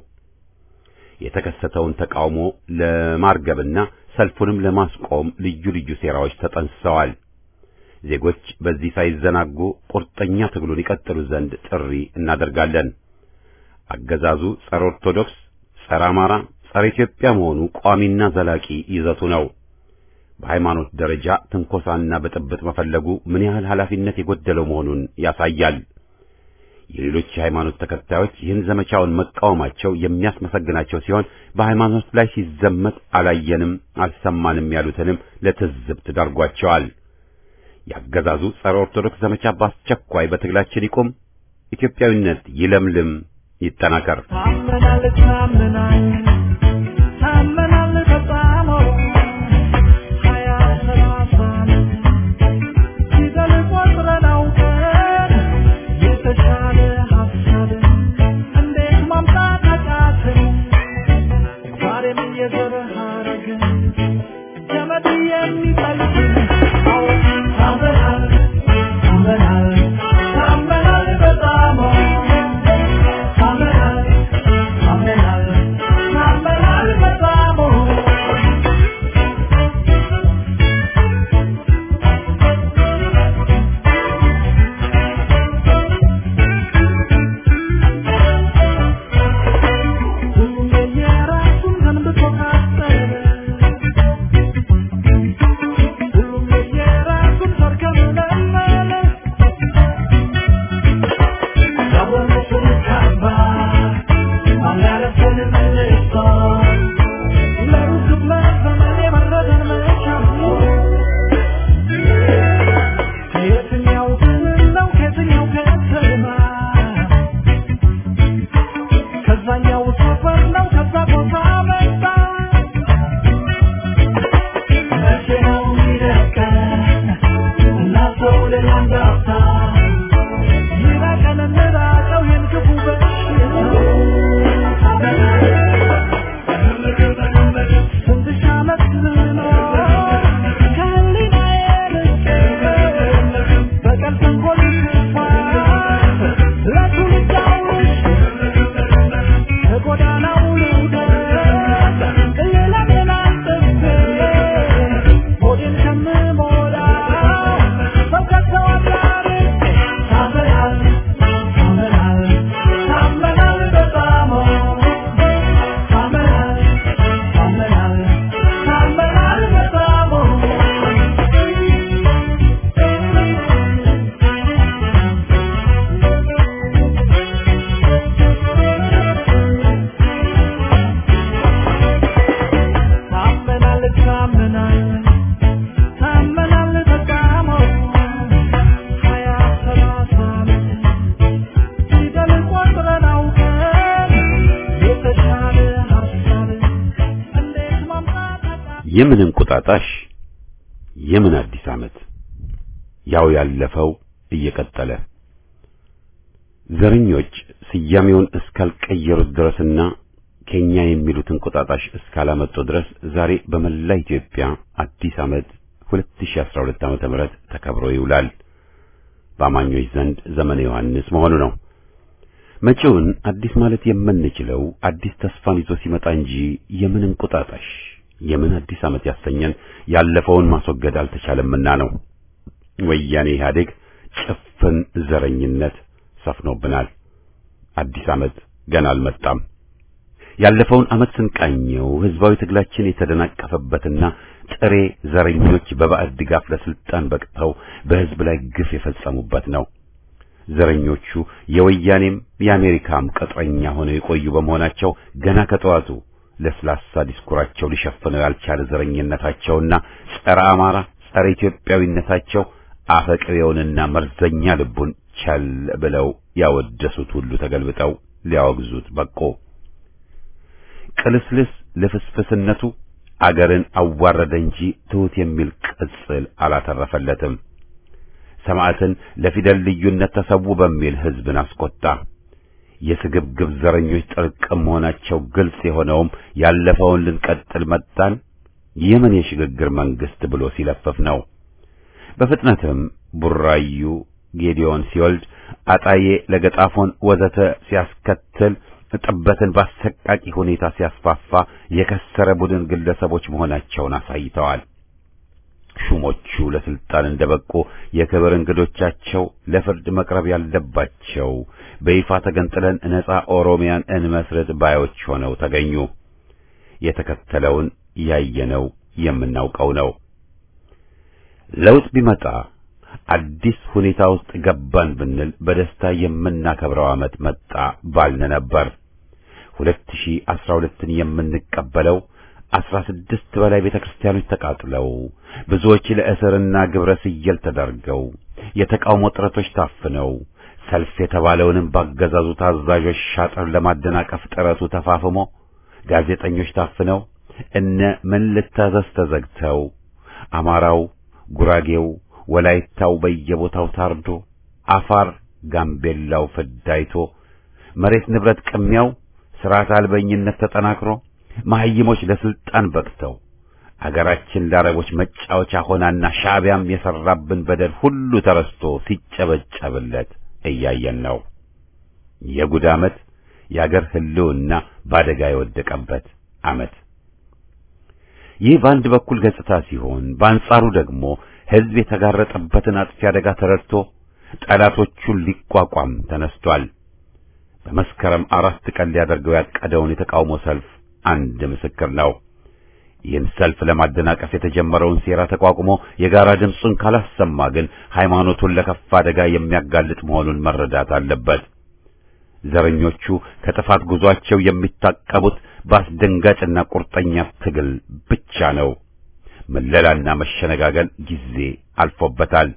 የተከሰተውን ተቃውሞ ለማርገብና ሰልፉንም ለማስቆም ልዩ ልዩ ሴራዎች ተጠንስሰዋል። ዜጎች በዚህ ሳይዘናጉ ቁርጠኛ ትግሉን ይቀጥሉ ዘንድ ጥሪ እናደርጋለን። አገዛዙ ጸረ ኦርቶዶክስ፣ ጸረ አማራ፣ ጸረ ኢትዮጵያ መሆኑ ቋሚና ዘላቂ ይዘቱ ነው። በሃይማኖት ደረጃ ትንኮሳና ብጥብጥ መፈለጉ ምን ያህል ኃላፊነት የጎደለው መሆኑን ያሳያል። የሌሎች የሃይማኖት ተከታዮች ይህን ዘመቻውን መቃወማቸው የሚያስመሰግናቸው ሲሆን በሃይማኖት ላይ ሲዘመት አላየንም አልሰማንም ያሉትንም ለትዝብት ዳርጓቸዋል። ያገዛዙ ጸረ ኦርቶዶክስ ዘመቻ በአስቸኳይ በትግላችን ይቁም፣ ኢትዮጵያዊነት ይለምልም፣ ይጠናከር። ታመናል ታመናል ታመናል በጣም ሀያ ሰላሳ ፊደል ቆጥረን አውቀን የተሻለ ሀሳብን እንዴት ማምጣት አቃትን? ዛሬም የዘር ሐረግን ገመድ የሚጠልፍን አዎ ታመናል ታመናል ታመናል በጣም ታመናል ታመናል ታመናል በጣም ሁሉም የየራሱን ገንብቶ ካሰበ ሁሉም የየራሱን ሰርግ መለመለ ያወረሱን ካባ ማላለፍን መልሶ ለሩቅ ዘመን የመረደን መቻሉ ከየትኛው ክልል ነው ከየትኛው ከተማ ከዛኛው ሰፈር ነው ከዛ ቦታ መጣ መቼ ነው የሚለቀን እናሰው ለላንዳፍታ ይራቀን እንራቀው ይህን ክፉ በሽታ ስንት ሺህ ዓመት ልኖር ከህሊናዬ ርቄ በቀል ተንኮል ክፋት ለትውልድ አውርሼ ከጎዳናው ልውደቅ ሌላ ሌላ ጥቤ ሆዴን ከምሞላው ሰው ከተው አዳርቄ ታመናል ታመናል ታመናል በጣም ታመናል ታመናል ታመናል በጣም ታመናል ታመናል ታመናል በጣም ሀያ ሰላሳ ፊደል ቆጥረን አውቀን የተሻለ ሀሳብን እንዴት ማምጣት አቃተን? የምን እንቁጣጣሽ የምን አዲስ ዓመት ያው ያለፈው እየቀጠለ ዘረኞች ስያሜውን እስካልቀየሩት ድረስና ከኛ የሚሉት እንቁጣጣሽ እስካላመጡ ድረስ ዛሬ በመላ ኢትዮጵያ አዲስ ዓመት 2012 ዓመተ ምህረት ተከብሮ ይውላል። በአማኞች ዘንድ ዘመነ ዮሐንስ መሆኑ ነው። መጪውን አዲስ ማለት የምንችለው አዲስ ተስፋን ይዞ ሲመጣ እንጂ የምን እንቁጣጣሽ የምን አዲስ ዓመት ያሰኘን ያለፈውን ማስወገድ አልተቻለምና ነው። ወያኔ ኢህአዴግ ጭፍን ዘረኝነት ሰፍኖብናል። አዲስ ዓመት ገና አልመጣም። ያለፈውን ዓመት ስንቃኘው ህዝባዊ ትግላችን የተደናቀፈበትና ጥሬ ዘረኞች በባዕድ ድጋፍ ለስልጣን በቅተው በህዝብ ላይ ግፍ የፈጸሙበት ነው። ዘረኞቹ የወያኔም የአሜሪካም ቅጥረኛ ሆነው የቆዩ በመሆናቸው ገና ከጠዋቱ ለስላሳ ዲስኩራቸው ሊሸፍነው ያልቻለ ዘረኝነታቸውና ጸረ አማራ፣ ጸረ ኢትዮጵያዊነታቸው አፈቅሬውንና መርዘኛ ልቡን ቸል ብለው ያወደሱት ሁሉ ተገልብጠው ሊያወግዙት በቆ። ቅልስልስ ልፍስፍስነቱ አገርን አዋረደ እንጂ ትሑት የሚል ቅጽል አላተረፈለትም። ሰማዕትን ለፊደል ልዩነት ተሰዉ በሚል ህዝብን አስቆጣ። የስግብግብ ዘረኞች ጥርቅም መሆናቸው ግልጽ የሆነውም ያለፈውን ልንቀጥል መጣን የምን የሽግግር መንግስት ብሎ ሲለፍፍ ነው። በፍጥነትም ቡራዩ ጌዲዮን ሲወልድ አጣዬ ለገጣፎን ወዘተ ሲያስከትል ጥበትን በአሰቃቂ ሁኔታ ሲያስፋፋ የከሰረ ቡድን ግለሰቦች መሆናቸውን አሳይተዋል። ሹሞቹ ለስልጣን እንደበቁ የክብር እንግዶቻቸው ለፍርድ መቅረብ ያለባቸው በይፋ ተገንጥለን ነጻ ኦሮሚያን እንመስረት ባዮች ሆነው ተገኙ። የተከተለውን ያየነው የምናውቀው ነው። ለውጥ ቢመጣ አዲስ ሁኔታ ውስጥ ገባን ብንል በደስታ የምናከብረው ዓመት መጣ ባልን ነበር። 2012ን የምንቀበለው አስራ ስድስት በላይ ቤተክርስቲያኖች ተቃጥለው ብዙዎች ለእስርና ግብረ ስየል ተዳርገው የተቃውሞ ጥረቶች ታፍነው ሰልፍ የተባለውንም ባገዛዙ ታዛዦች ሻጥር ለማደናቀፍ ጥረቱ ተፋፍሞ ጋዜጠኞች ታፍነው እነ ምን ልታዘዝ ተዘግተው አማራው፣ ጉራጌው፣ ወላይታው በየቦታው ታርዶ አፋር፣ ጋምቤላው ፍዳይቶ መሬት ንብረት ቅሚያው ስርዓት አልበኝነት ተጠናክሮ መሐይሞች ለስልጣን በቅተው አገራችን ለአረቦች መጫወቻ ሆናና ሻዕቢያም የሰራብን በደል ሁሉ ተረስቶ ሲጨበጨብለት እያየን ነው። የጉድ ዓመት፣ የአገር ህልውና በአደጋ የወደቀበት ዓመት። ይህ በአንድ በኩል ገጽታ ሲሆን፣ በአንጻሩ ደግሞ ሕዝብ የተጋረጠበትን አጥፊ አደጋ ተረድቶ ጠላቶቹን ሊቋቋም ተነስቷል። በመስከረም አራት ቀን ሊያደርገው ያቀደውን የተቃውሞ ሰልፍ አንድ ምስክር ነው። ይህን ሰልፍ ለማደናቀፍ የተጀመረውን ሴራ ተቋቁሞ የጋራ ድምፁን ካላሰማ ግን ሃይማኖቱን ለከፋ አደጋ የሚያጋልጥ መሆኑን መረዳት አለበት። ዘረኞቹ ከጥፋት ጉዟቸው የሚታቀቡት በአስደንጋጭና ቁርጠኛ ትግል ብቻ ነው። መለላና መሸነጋገል ጊዜ አልፎበታል።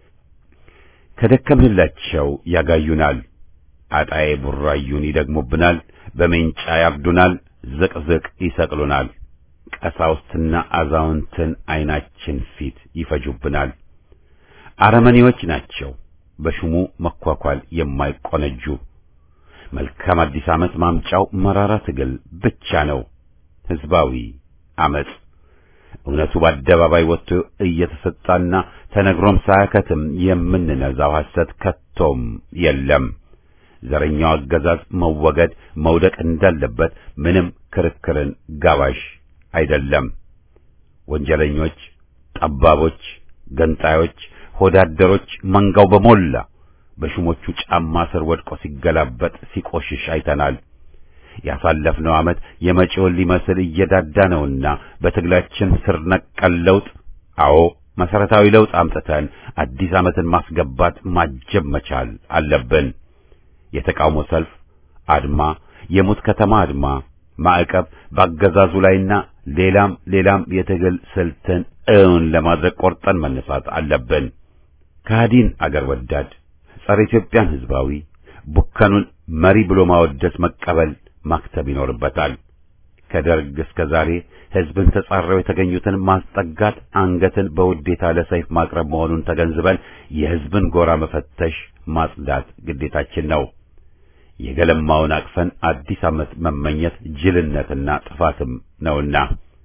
ከደከምንላቸው ያጋዩናል። አጣዬ ቡራዩን ይደግሙብናል። በሜንጫ ያርዱናል። ዝቅዝቅ ይሰቅሉናል። ቀሳውስትና አዛውንትን ዓይናችን ፊት ይፈጁብናል። አረመኔዎች ናቸው። በሹሙ መኳኳል የማይቆነጁ መልካም አዲስ ዓመት ማምጫው መራራ ትግል ብቻ ነው። ሕዝባዊ አመጽ እውነቱ በአደባባይ ወጥቶ እየተሰጣና ተነግሮም ሳያከትም የምንነዛው ሐሰት ከቶም የለም። ዘረኛው አገዛዝ መወገድ መውደቅ እንዳለበት ምንም ክርክርን ጋባዥ አይደለም። ወንጀለኞች፣ ጠባቦች፣ ገንጣዮች፣ ሆዳደሮች መንጋው በሞላ በሹሞቹ ጫማ ስር ወድቆ ሲገላበጥ ሲቆሽሽ አይተናል። ያሳለፍነው ዓመት የመጪውን ሊመስል እየዳዳ ነውና በትግላችን ስር ነቀል ለውጥ፣ አዎ መሰረታዊ ለውጥ አምጥተን አዲስ ዓመትን ማስገባት ማጀብ መቻል አለብን። የተቃውሞ ሰልፍ፣ አድማ፣ የሙት ከተማ አድማ፣ ማዕቀብ በአገዛዙ ላይና ሌላም ሌላም የትግል ስልትን እውን ለማድረግ ቆርጠን መነሳት አለብን። ከሃዲን አገር ወዳድ ጸረ ኢትዮጵያን ህዝባዊ ቡከኑን መሪ ብሎ ማወደስ መቀበል ማክተብ ይኖርበታል። ከደርግ እስከ ዛሬ ህዝብን ተጻረው የተገኙትን ማስጠጋት አንገትን በውዴታ ለሰይፍ ማቅረብ መሆኑን ተገንዝበን የህዝብን ጎራ መፈተሽ ማጽዳት ግዴታችን ነው። የገለማውን አቅፈን አዲስ ዓመት መመኘት ጅልነትና ጥፋትም ነውና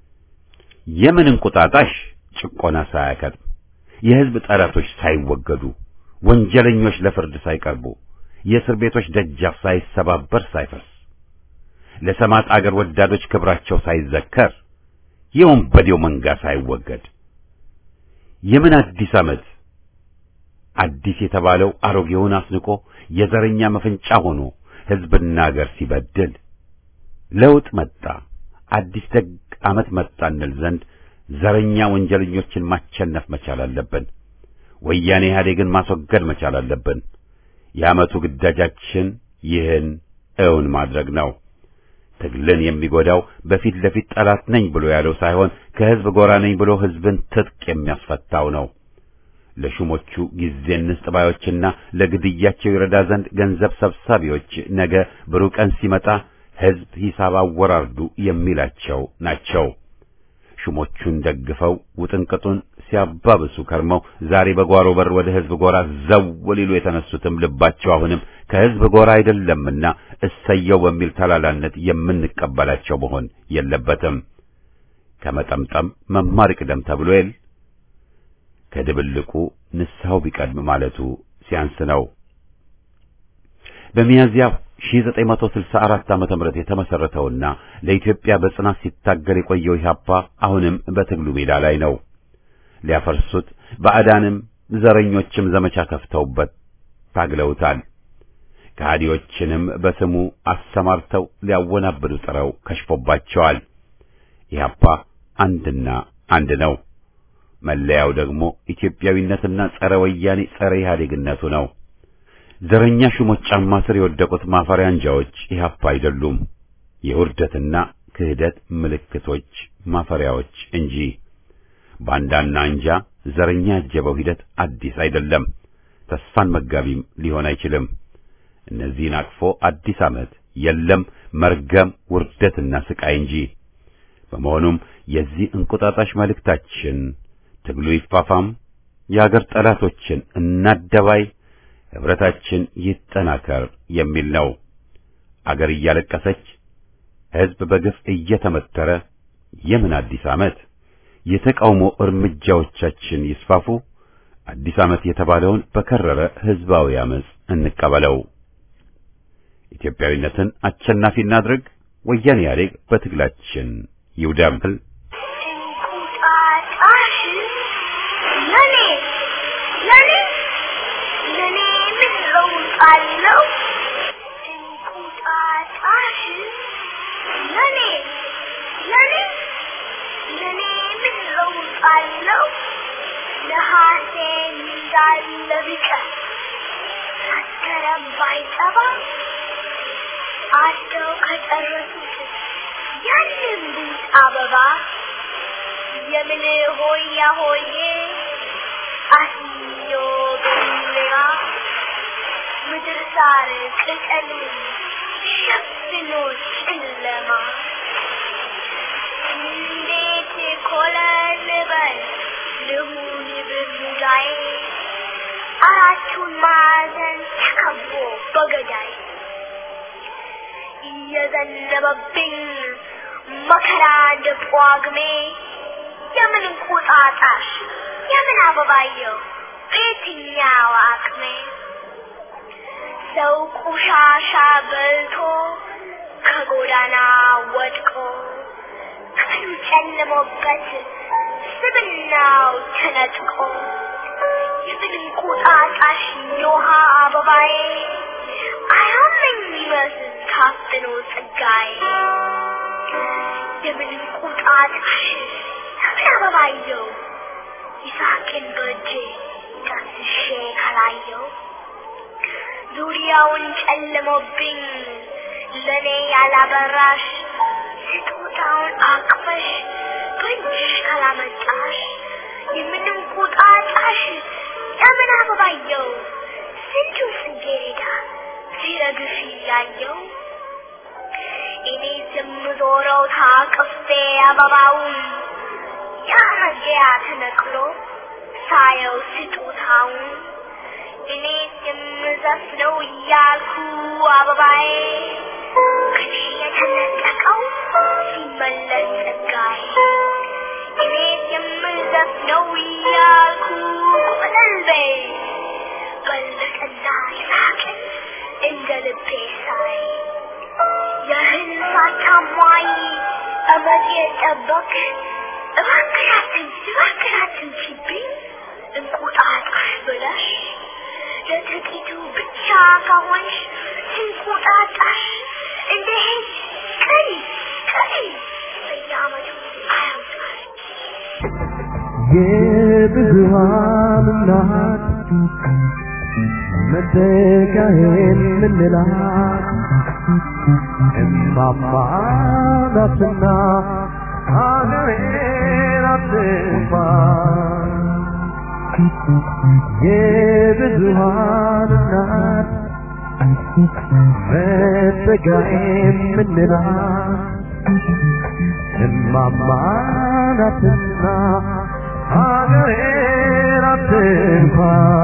የምን እንቁጣጣሽ ጭቆና ሳያከትም የህዝብ ጠላቶች ሳይወገዱ ወንጀለኞች ለፍርድ ሳይቀርቡ የእስር ቤቶች ደጃፍ ሳይሰባበር ሳይፈርስ ለሰማት አገር ወዳዶች ክብራቸው ሳይዘከር የወንበዴው መንጋ ሳይወገድ የምን አዲስ ዓመት አዲስ የተባለው አሮጌውን አስንቆ የዘረኛ መፈንጫ ሆኖ ህዝብና አገር ሲበድል ለውጥ መጣ አዲስ ደግ ዓመት መጣ እንል ዘንድ ዘረኛ ወንጀለኞችን ማቸነፍ መቻል አለብን። ወያኔ ኢህአዴግን ማስወገድ መቻል አለብን። የዓመቱ ግዳጃችን ይህን እውን ማድረግ ነው። ትግልን የሚጎዳው በፊት ለፊት ጠላት ነኝ ብሎ ያለው ሳይሆን ከህዝብ ጎራ ነኝ ብሎ ህዝብን ትጥቅ የሚያስፈታው ነው። ለሹሞቹ ጊዜ እንስጥ ባዮችና ለግድያቸው ይረዳ ዘንድ ገንዘብ ሰብሳቢዎች ነገ ብሩህ ቀን ሲመጣ ህዝብ ሂሳብ አወራርዱ የሚላቸው ናቸው። ሹሞቹን ደግፈው ውጥንቅጡን ሲያባብሱ ከርመው ዛሬ በጓሮ በር ወደ ህዝብ ጎራ ዘው ሊሉ የተነሱትም ልባቸው አሁንም ከህዝብ ጎራ አይደለምና እሰየው በሚል ተላላነት የምንቀበላቸው መሆን የለበትም። ከመጠምጠም መማር ይቅደም ተብሎ የል ከድብልቁ ንስሐው ቢቀድም ማለቱ ሲያንስ ነው። በሚያዝያ 1964 ዓመተ ምህረት የተመሰረተውና ለኢትዮጵያ በጽናት ሲታገል የቆየው ኢህአፓ አሁንም በትግሉ ሜዳ ላይ ነው። ሊያፈርሱት ባዕዳንም ዘረኞችም ዘመቻ ከፍተውበት ታግለውታል። ከሃዲዎችንም በስሙ አሰማርተው ሊያወናብዱ ጥረው ከሽፎባቸዋል። ኢህአፓ አንድና አንድ ነው። መለያው ደግሞ ኢትዮጵያዊነትና ጸረ ወያኔ ጸረ ኢህአዴግነቱ ነው። ዘረኛ ሹሞች ጫማ ስር የወደቁት ማፈሪያ አንጃዎች ኢህአፓ አይደሉም፣ የውርደትና ክህደት ምልክቶች ማፈሪያዎች እንጂ። ባንዳና አንጃ ዘረኛ ያጀበው ሂደት አዲስ አይደለም፣ ተስፋን መጋቢም ሊሆን አይችልም። እነዚህን አቅፎ አዲስ ዓመት የለም መርገም፣ ውርደትና ስቃይ እንጂ። በመሆኑም የዚህ እንቁጣጣሽ መልእክታችን ትግሉ ይፋፋም፣ የአገር ጠላቶችን እናደባይ፣ ህብረታችን ይጠናከር የሚል ነው። አገር እያለቀሰች ሕዝብ በግፍ እየተመተረ የምን አዲስ ዓመት? የተቃውሞ እርምጃዎቻችን ይስፋፉ። አዲስ ዓመት የተባለውን በከረረ ህዝባዊ አመጽ እንቀበለው። ኢትዮጵያዊነትን አሸናፊ እናድርግ። ወያኔ ኢህአዴግ በትግላችን ይውደም። እንቁጣጣሽ ለኔ ለኔ ለኔ ምን ለውጥ አለው? እንቁጣጣሽ ለኔ ለኔ ለኔ ምን ለውጥ አለው? ነሐሴ እንዳለ ቢቀር መስከረም ባይጠባ አደው ከጨረሱት ያንን ቡጥ አበባ የምን ሆያ ሆዬ አስዮ በሚራ ምድር ሳር ቅጠሉ ሸፍኖ ጨለማ እንዴት ኮለል በል ልሁን በሙዳዬ አራቱን ማዕዘን ተከቦ በገዳይ እየዘነበብኝ መከራ እንደ ጳጉሜ የምን እንቁጣጣሽ የምን አበባየው በየትኛው አቅሜ ሰው ቆሻሻ በልቶ ከጎዳና ወድቆ ቀኑ ጨልሞበት ስብናው ተነጥቆ የምን እንቁጣጣሽ የውሃ አበባዬ አያመኝ ይመስል ታፍኖ ጸጋዬ የምን እንቁጣጣሽ የምን አበባየው ይሳቅን በእጄ ዳስሼ ካላየው ዙሪያውን ጨልሞብኝ ለኔ ያላበራሽ ስጦታውን አቅፈሽ በእጅሽ ካላመጣሽ የምን እንቁጣጣሽ የምን አበባየው ስንቱ ጽጌረዳ ሲረግፍ እያየው እኔ የምዞረው ታቅፌ አበባውን ያመጊያ ተነቅሎ ሳየው ስጦታውን እኔ የምዘፍነው እያልኩ አበባዬ ከኔ የተነጠቀው ሲመለስ ጸጋዬ እኔ የምዘፍነው እያልኩ ቆለልቤ በለጠና ይሳቅን እንደ ልቤ ሳይ የህልም አታሟይ እመት የጠበቅ እባክናትን እባክናትን ሲብኝ እንቁጣጣሽ ብለሽ ለጥቂቱ ብቻ ከሆንሽ እንቁጣጣሽ እንደ ሄድ ቀሪ ቀሪ በየዓመቱ አያምጣል የብዙሃን እናት መተካሄን ምንላት እማማ ናትና ሀገሬን አትንኳ የብዙሃን እናት መተካሄን ምንላት እማማ ናትና ሀገሬን አትንኳ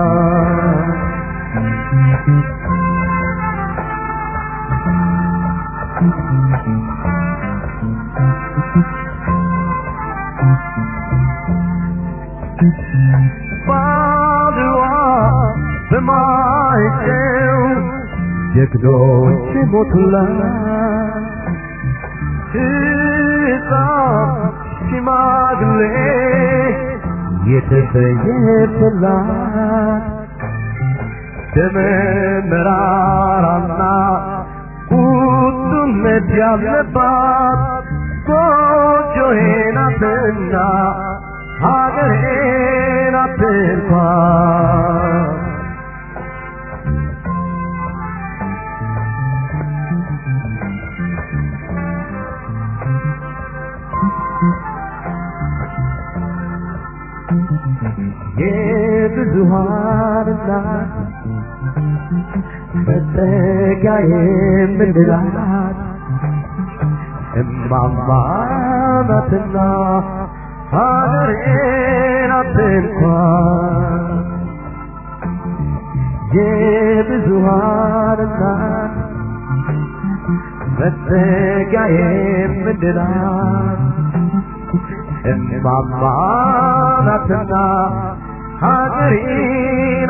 ባድዋ በማይጨው ጀግኖች ሞቱላት ሕፃን ሽማግሌ የተሰየፈላት ደመ መራራና ቁጡነት ያለባት ጎጆዬ ናትና ሀገሬን አትንኳን የብዙሃን እናት መጠጊያ የምንላት እማማ ናትና ሀገሬን አትንኳን የብዙሃን እናት መጠጊያ የምንላት እማማ ናትና ሀገሬን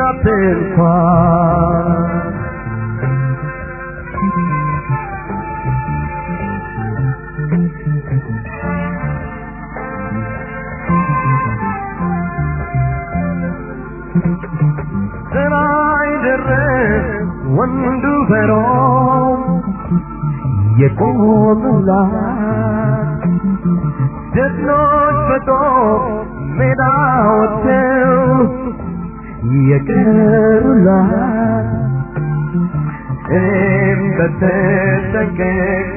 አትንኳን ሰማይ ደረስ ወንዱ በሮም የቆሙላት ጀግኖች በጦር ሜዳ ወጥተው የቀሩላት እኔም በተጠንቀቅ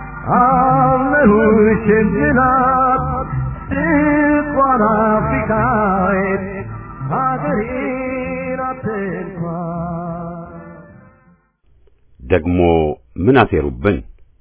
አለሁሽ እንድላት ስቋን አፍሪካዊት ሀገሬን አትንኳን ደግሞ ምን አሴሩብን?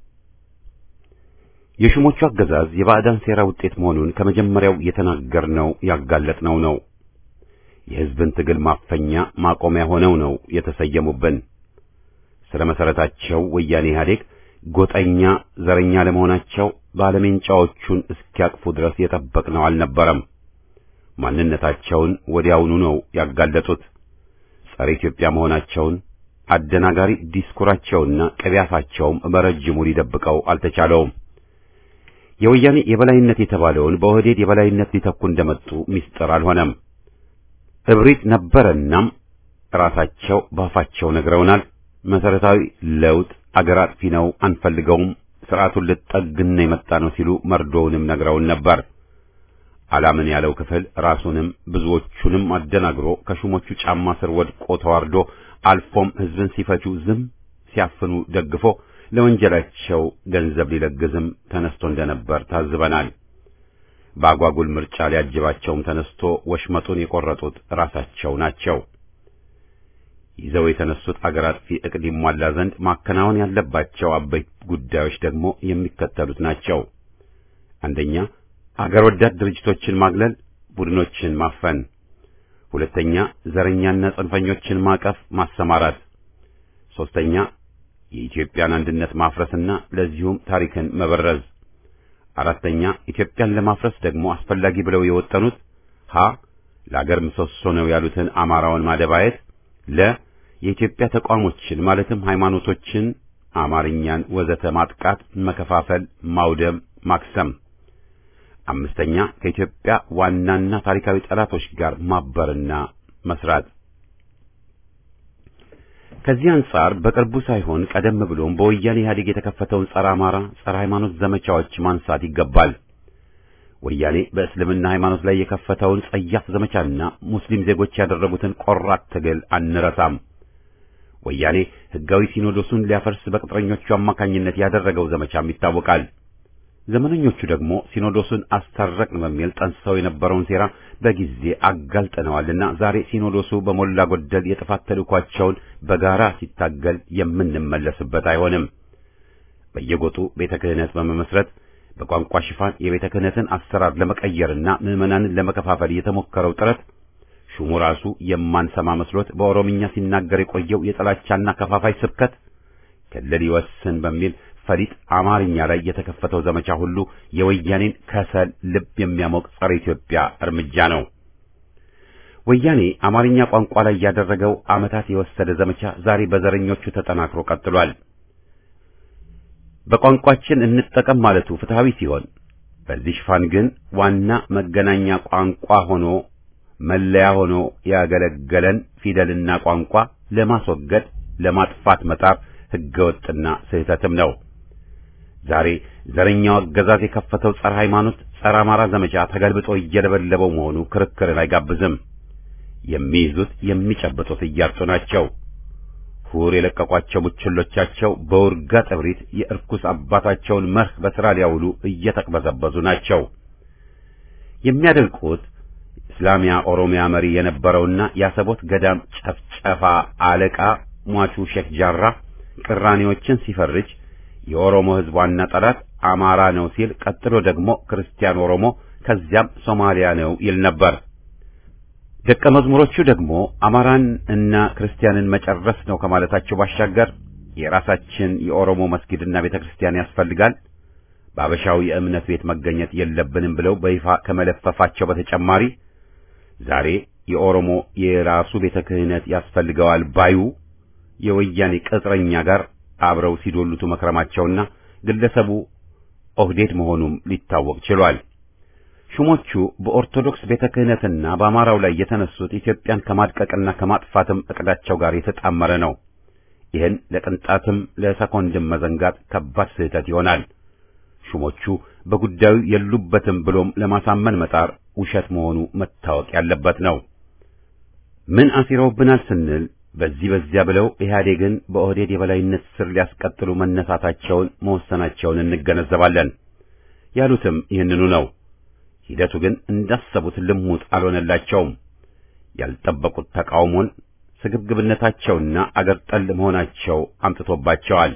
የሹሞቹ አገዛዝ የባዕዳን ሴራ ውጤት መሆኑን ከመጀመሪያው የተናገርነው ያጋለጥነው ነው። የሕዝብን ትግል ማፈኛ ማቆሚያ ሆነው ነው የተሰየሙብን። ስለ መሰረታቸው ወያኔ ኢህአዴግ ጎጠኛ፣ ዘረኛ ለመሆናቸው ባለሜንጫዎቹን እስኪያቅፉ ድረስ የጠበቅነው አልነበረም። ማንነታቸውን ወዲያውኑ ነው ያጋለጡት። ጸረ ኢትዮጵያ መሆናቸውን አደናጋሪ ዲስኩራቸውና ቅቢያፋቸውም በረጅሙ ሊደብቀው አልተቻለውም። የወያኔ የበላይነት የተባለውን በኦህዴድ የበላይነት ሊተኩ እንደመጡ ምስጢር አልሆነም። እብሪት ነበረናም ራሳቸው ባፋቸው ነግረውናል። መሰረታዊ ለውጥ አገር አጥፊ ነው፣ አንፈልገውም፣ ስርዓቱን ልጠግን የመጣ ነው ሲሉ መርዶውንም ነግረውን ነበር። አላምን ያለው ክፍል ራሱንም ብዙዎቹንም አደናግሮ ከሹሞቹ ጫማ ስር ወድቆ ተዋርዶ አልፎም ህዝብን ሲፈጁ ዝም ሲያፍኑ ደግፎ ለወንጀላቸው ገንዘብ ሊለግዝም ተነስቶ እንደነበር ታዝበናል። በአጓጉል ምርጫ ሊያጅባቸውም ተነስቶ ወሽመጡን የቆረጡት ራሳቸው ናቸው። ይዘው የተነሱት አገር አጥፊ ዕቅድ ይሟላ ዘንድ ማከናወን ያለባቸው አበይት ጉዳዮች ደግሞ የሚከተሉት ናቸው። አንደኛ አገር ወዳድ ድርጅቶችን ማግለል፣ ቡድኖችን ማፈን። ሁለተኛ ዘረኛና ጽንፈኞችን ማቀፍ፣ ማሰማራት። ሶስተኛ የኢትዮጵያን አንድነት ማፍረስና ለዚሁም ታሪክን መበረዝ። አራተኛ ኢትዮጵያን ለማፍረስ ደግሞ አስፈላጊ ብለው የወጠኑት ሀ ለአገር ምሰሶ ነው ያሉትን አማራውን ማደባየት፣ ለ የኢትዮጵያ ተቋሞችን ማለትም ሃይማኖቶችን፣ አማርኛን ወዘተ ማጥቃት፣ መከፋፈል፣ ማውደም፣ ማክሰም። አምስተኛ ከኢትዮጵያ ዋናና ታሪካዊ ጠላቶች ጋር ማበርና መስራት። ከዚህ አንጻር በቅርቡ ሳይሆን ቀደም ብሎም በወያኔ ኢህአዴግ የተከፈተውን ጸረ አማራ፣ ጸረ ሃይማኖት ዘመቻዎች ማንሳት ይገባል። ወያኔ በእስልምና ሃይማኖት ላይ የከፈተውን ጸያፍ ዘመቻና ሙስሊም ዜጎች ያደረጉትን ቆራጥ ትግል አንረሳም። ወያኔ ሕጋዊ ሲኖዶሱን ሊያፈርስ በቅጥረኞቹ አማካኝነት ያደረገው ዘመቻም ይታወቃል። ዘመነኞቹ ደግሞ ሲኖዶሱን አስታረቅን በሚል ጠንስሰው የነበረውን ሴራ በጊዜ አጋልጠነዋልና ዛሬ ሲኖዶሱ በሞላ ጎደል የጥፋት ተልእኳቸውን በጋራ ሲታገል የምንመለስበት አይሆንም። በየጎጡ ቤተ ክህነት በመመስረት በቋንቋ ሽፋን የቤተ ክህነትን አሰራር ለመቀየርና ምዕመናንን ለመከፋፈል የተሞከረው ጥረት ሹሙ ራሱ የማንሰማ መስሎት በኦሮምኛ ሲናገር የቆየው የጥላቻና ከፋፋይ ስብከት ክልል ይወስን በሚል ፈሊጥ አማርኛ ላይ የተከፈተው ዘመቻ ሁሉ የወያኔን ከሰል ልብ የሚያሞቅ ጸረ ኢትዮጵያ እርምጃ ነው። ወያኔ አማርኛ ቋንቋ ላይ ያደረገው ዓመታት የወሰደ ዘመቻ ዛሬ በዘረኞቹ ተጠናክሮ ቀጥሏል። በቋንቋችን እንጠቀም ማለቱ ፍትሐዊ ሲሆን፣ በዚህ ሽፋን ግን ዋና መገናኛ ቋንቋ ሆኖ መለያ ሆኖ ያገለገለን ፊደልና ቋንቋ ለማስወገድ ለማጥፋት መጣር ሕገወጥና ስህተትም ነው። ዛሬ ዘረኛው አገዛዝ የከፈተው ጸረ ሃይማኖት፣ ጸረ አማራ ዘመቻ ተገልብጦ እየለበለበው መሆኑ ክርክርን አይጋብዝም። የሚይዙት የሚጨብጡት እያጡ ናቸው። ሁር የለቀቋቸው ቡችሎቻቸው በውርጋጥ እብሪት የእርኩስ አባታቸውን መርህ በሥራ ሊያውሉ እየተቅበዘበዙ ናቸው። የሚያደንቁት እስላሚያ ኦሮሚያ መሪ የነበረውና የአሰቦት ገዳም ጨፍጨፋ አለቃ ሟቹ ሼክ ጃራ ቅራኔዎችን ሲፈርጅ የኦሮሞ ሕዝብ ዋና ጠላት አማራ ነው ሲል፣ ቀጥሎ ደግሞ ክርስቲያን ኦሮሞ ከዚያም ሶማሊያ ነው ይል ነበር። ደቀ መዝሙሮቹ ደግሞ አማራን እና ክርስቲያንን መጨረስ ነው ከማለታቸው ባሻገር የራሳችን የኦሮሞ መስጊድና ቤተክርስቲያን ያስፈልጋል፣ በአበሻው የእምነት ቤት መገኘት የለብንም ብለው በይፋ ከመለፈፋቸው በተጨማሪ ዛሬ የኦሮሞ የራሱ ቤተ ክህነት ያስፈልገዋል ባዩ የወያኔ ቅጥረኛ ጋር አብረው ሲዶሉቱ መክረማቸውና ግለሰቡ ኦህዴድ መሆኑም ሊታወቅ ችሏል። ሹሞቹ በኦርቶዶክስ ቤተ ክህነትና በአማራው ላይ የተነሱት ኢትዮጵያን ከማድቀቅና ከማጥፋትም እቅዳቸው ጋር የተጣመረ ነው። ይህን ለቅንጣትም ለሰኮንድም መዘንጋት ከባድ ስህተት ይሆናል። ሹሞቹ በጉዳዩ የሉበትም ብሎም ለማሳመን መጣር ውሸት መሆኑ መታወቅ ያለበት ነው። ምን አሲረውብናል ስንል በዚህ በዚያ ብለው ኢህአዴግን በኦህዴድ የበላይነት ስር ሊያስቀጥሉ መነሳታቸውን መወሰናቸውን እንገነዘባለን። ያሉትም ይህንኑ ነው። ሂደቱ ግን እንዳሰቡት ልሙጥ አልሆነላቸውም። ያልጠበቁት ተቃውሞን ስግብግብነታቸውና አገር ጠል መሆናቸው አምጥቶባቸዋል።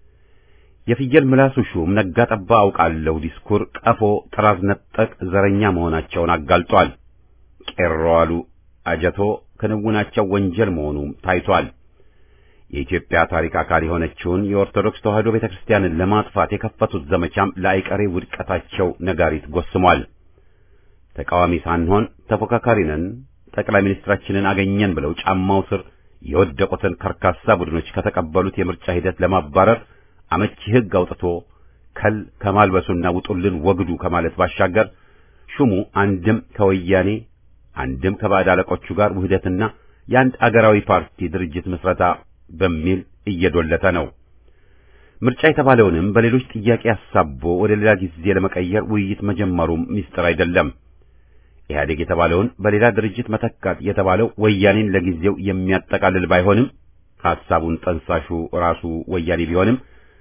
የፍየል ምላሱ ሹም ነጋ ጠባ አውቃለሁ ዲስኩር ቀፎ ጥራዝ ነጠቅ ዘረኛ መሆናቸውን አጋልጧል። ቄሮ አሉ አጀቶ ክንውናቸው ወንጀል መሆኑም ታይቷል። የኢትዮጵያ ታሪክ አካል የሆነችውን የኦርቶዶክስ ተዋሕዶ ቤተክርስቲያንን ለማጥፋት የከፈቱት ዘመቻም ለአይቀሬ ውድቀታቸው ነጋሪት ጎስሟል። ተቃዋሚ ሳንሆን ተፎካካሪ ነን፣ ጠቅላይ ሚኒስትራችንን አገኘን ብለው ጫማው ስር የወደቁትን ከርካሳ ቡድኖች ከተቀበሉት የምርጫ ሂደት ለማባረር አመቺ ሕግ አውጥቶ ከል ከማልበሱና ውጡልን ወግዱ ከማለት ባሻገር ሹሙ አንድም ከወያኔ አንድም ከባዕድ አለቆቹ ጋር ውህደትና የአንድ አገራዊ ፓርቲ ድርጅት ምስረታ በሚል እየዶለተ ነው። ምርጫ የተባለውንም በሌሎች ጥያቄ አሳቦ ወደ ሌላ ጊዜ ለመቀየር ውይይት መጀመሩም ሚስጥር አይደለም። ኢህአዴግ የተባለውን በሌላ ድርጅት መተካት የተባለው ወያኔን ለጊዜው የሚያጠቃልል ባይሆንም ሐሳቡን ጠንሳሹ ራሱ ወያኔ ቢሆንም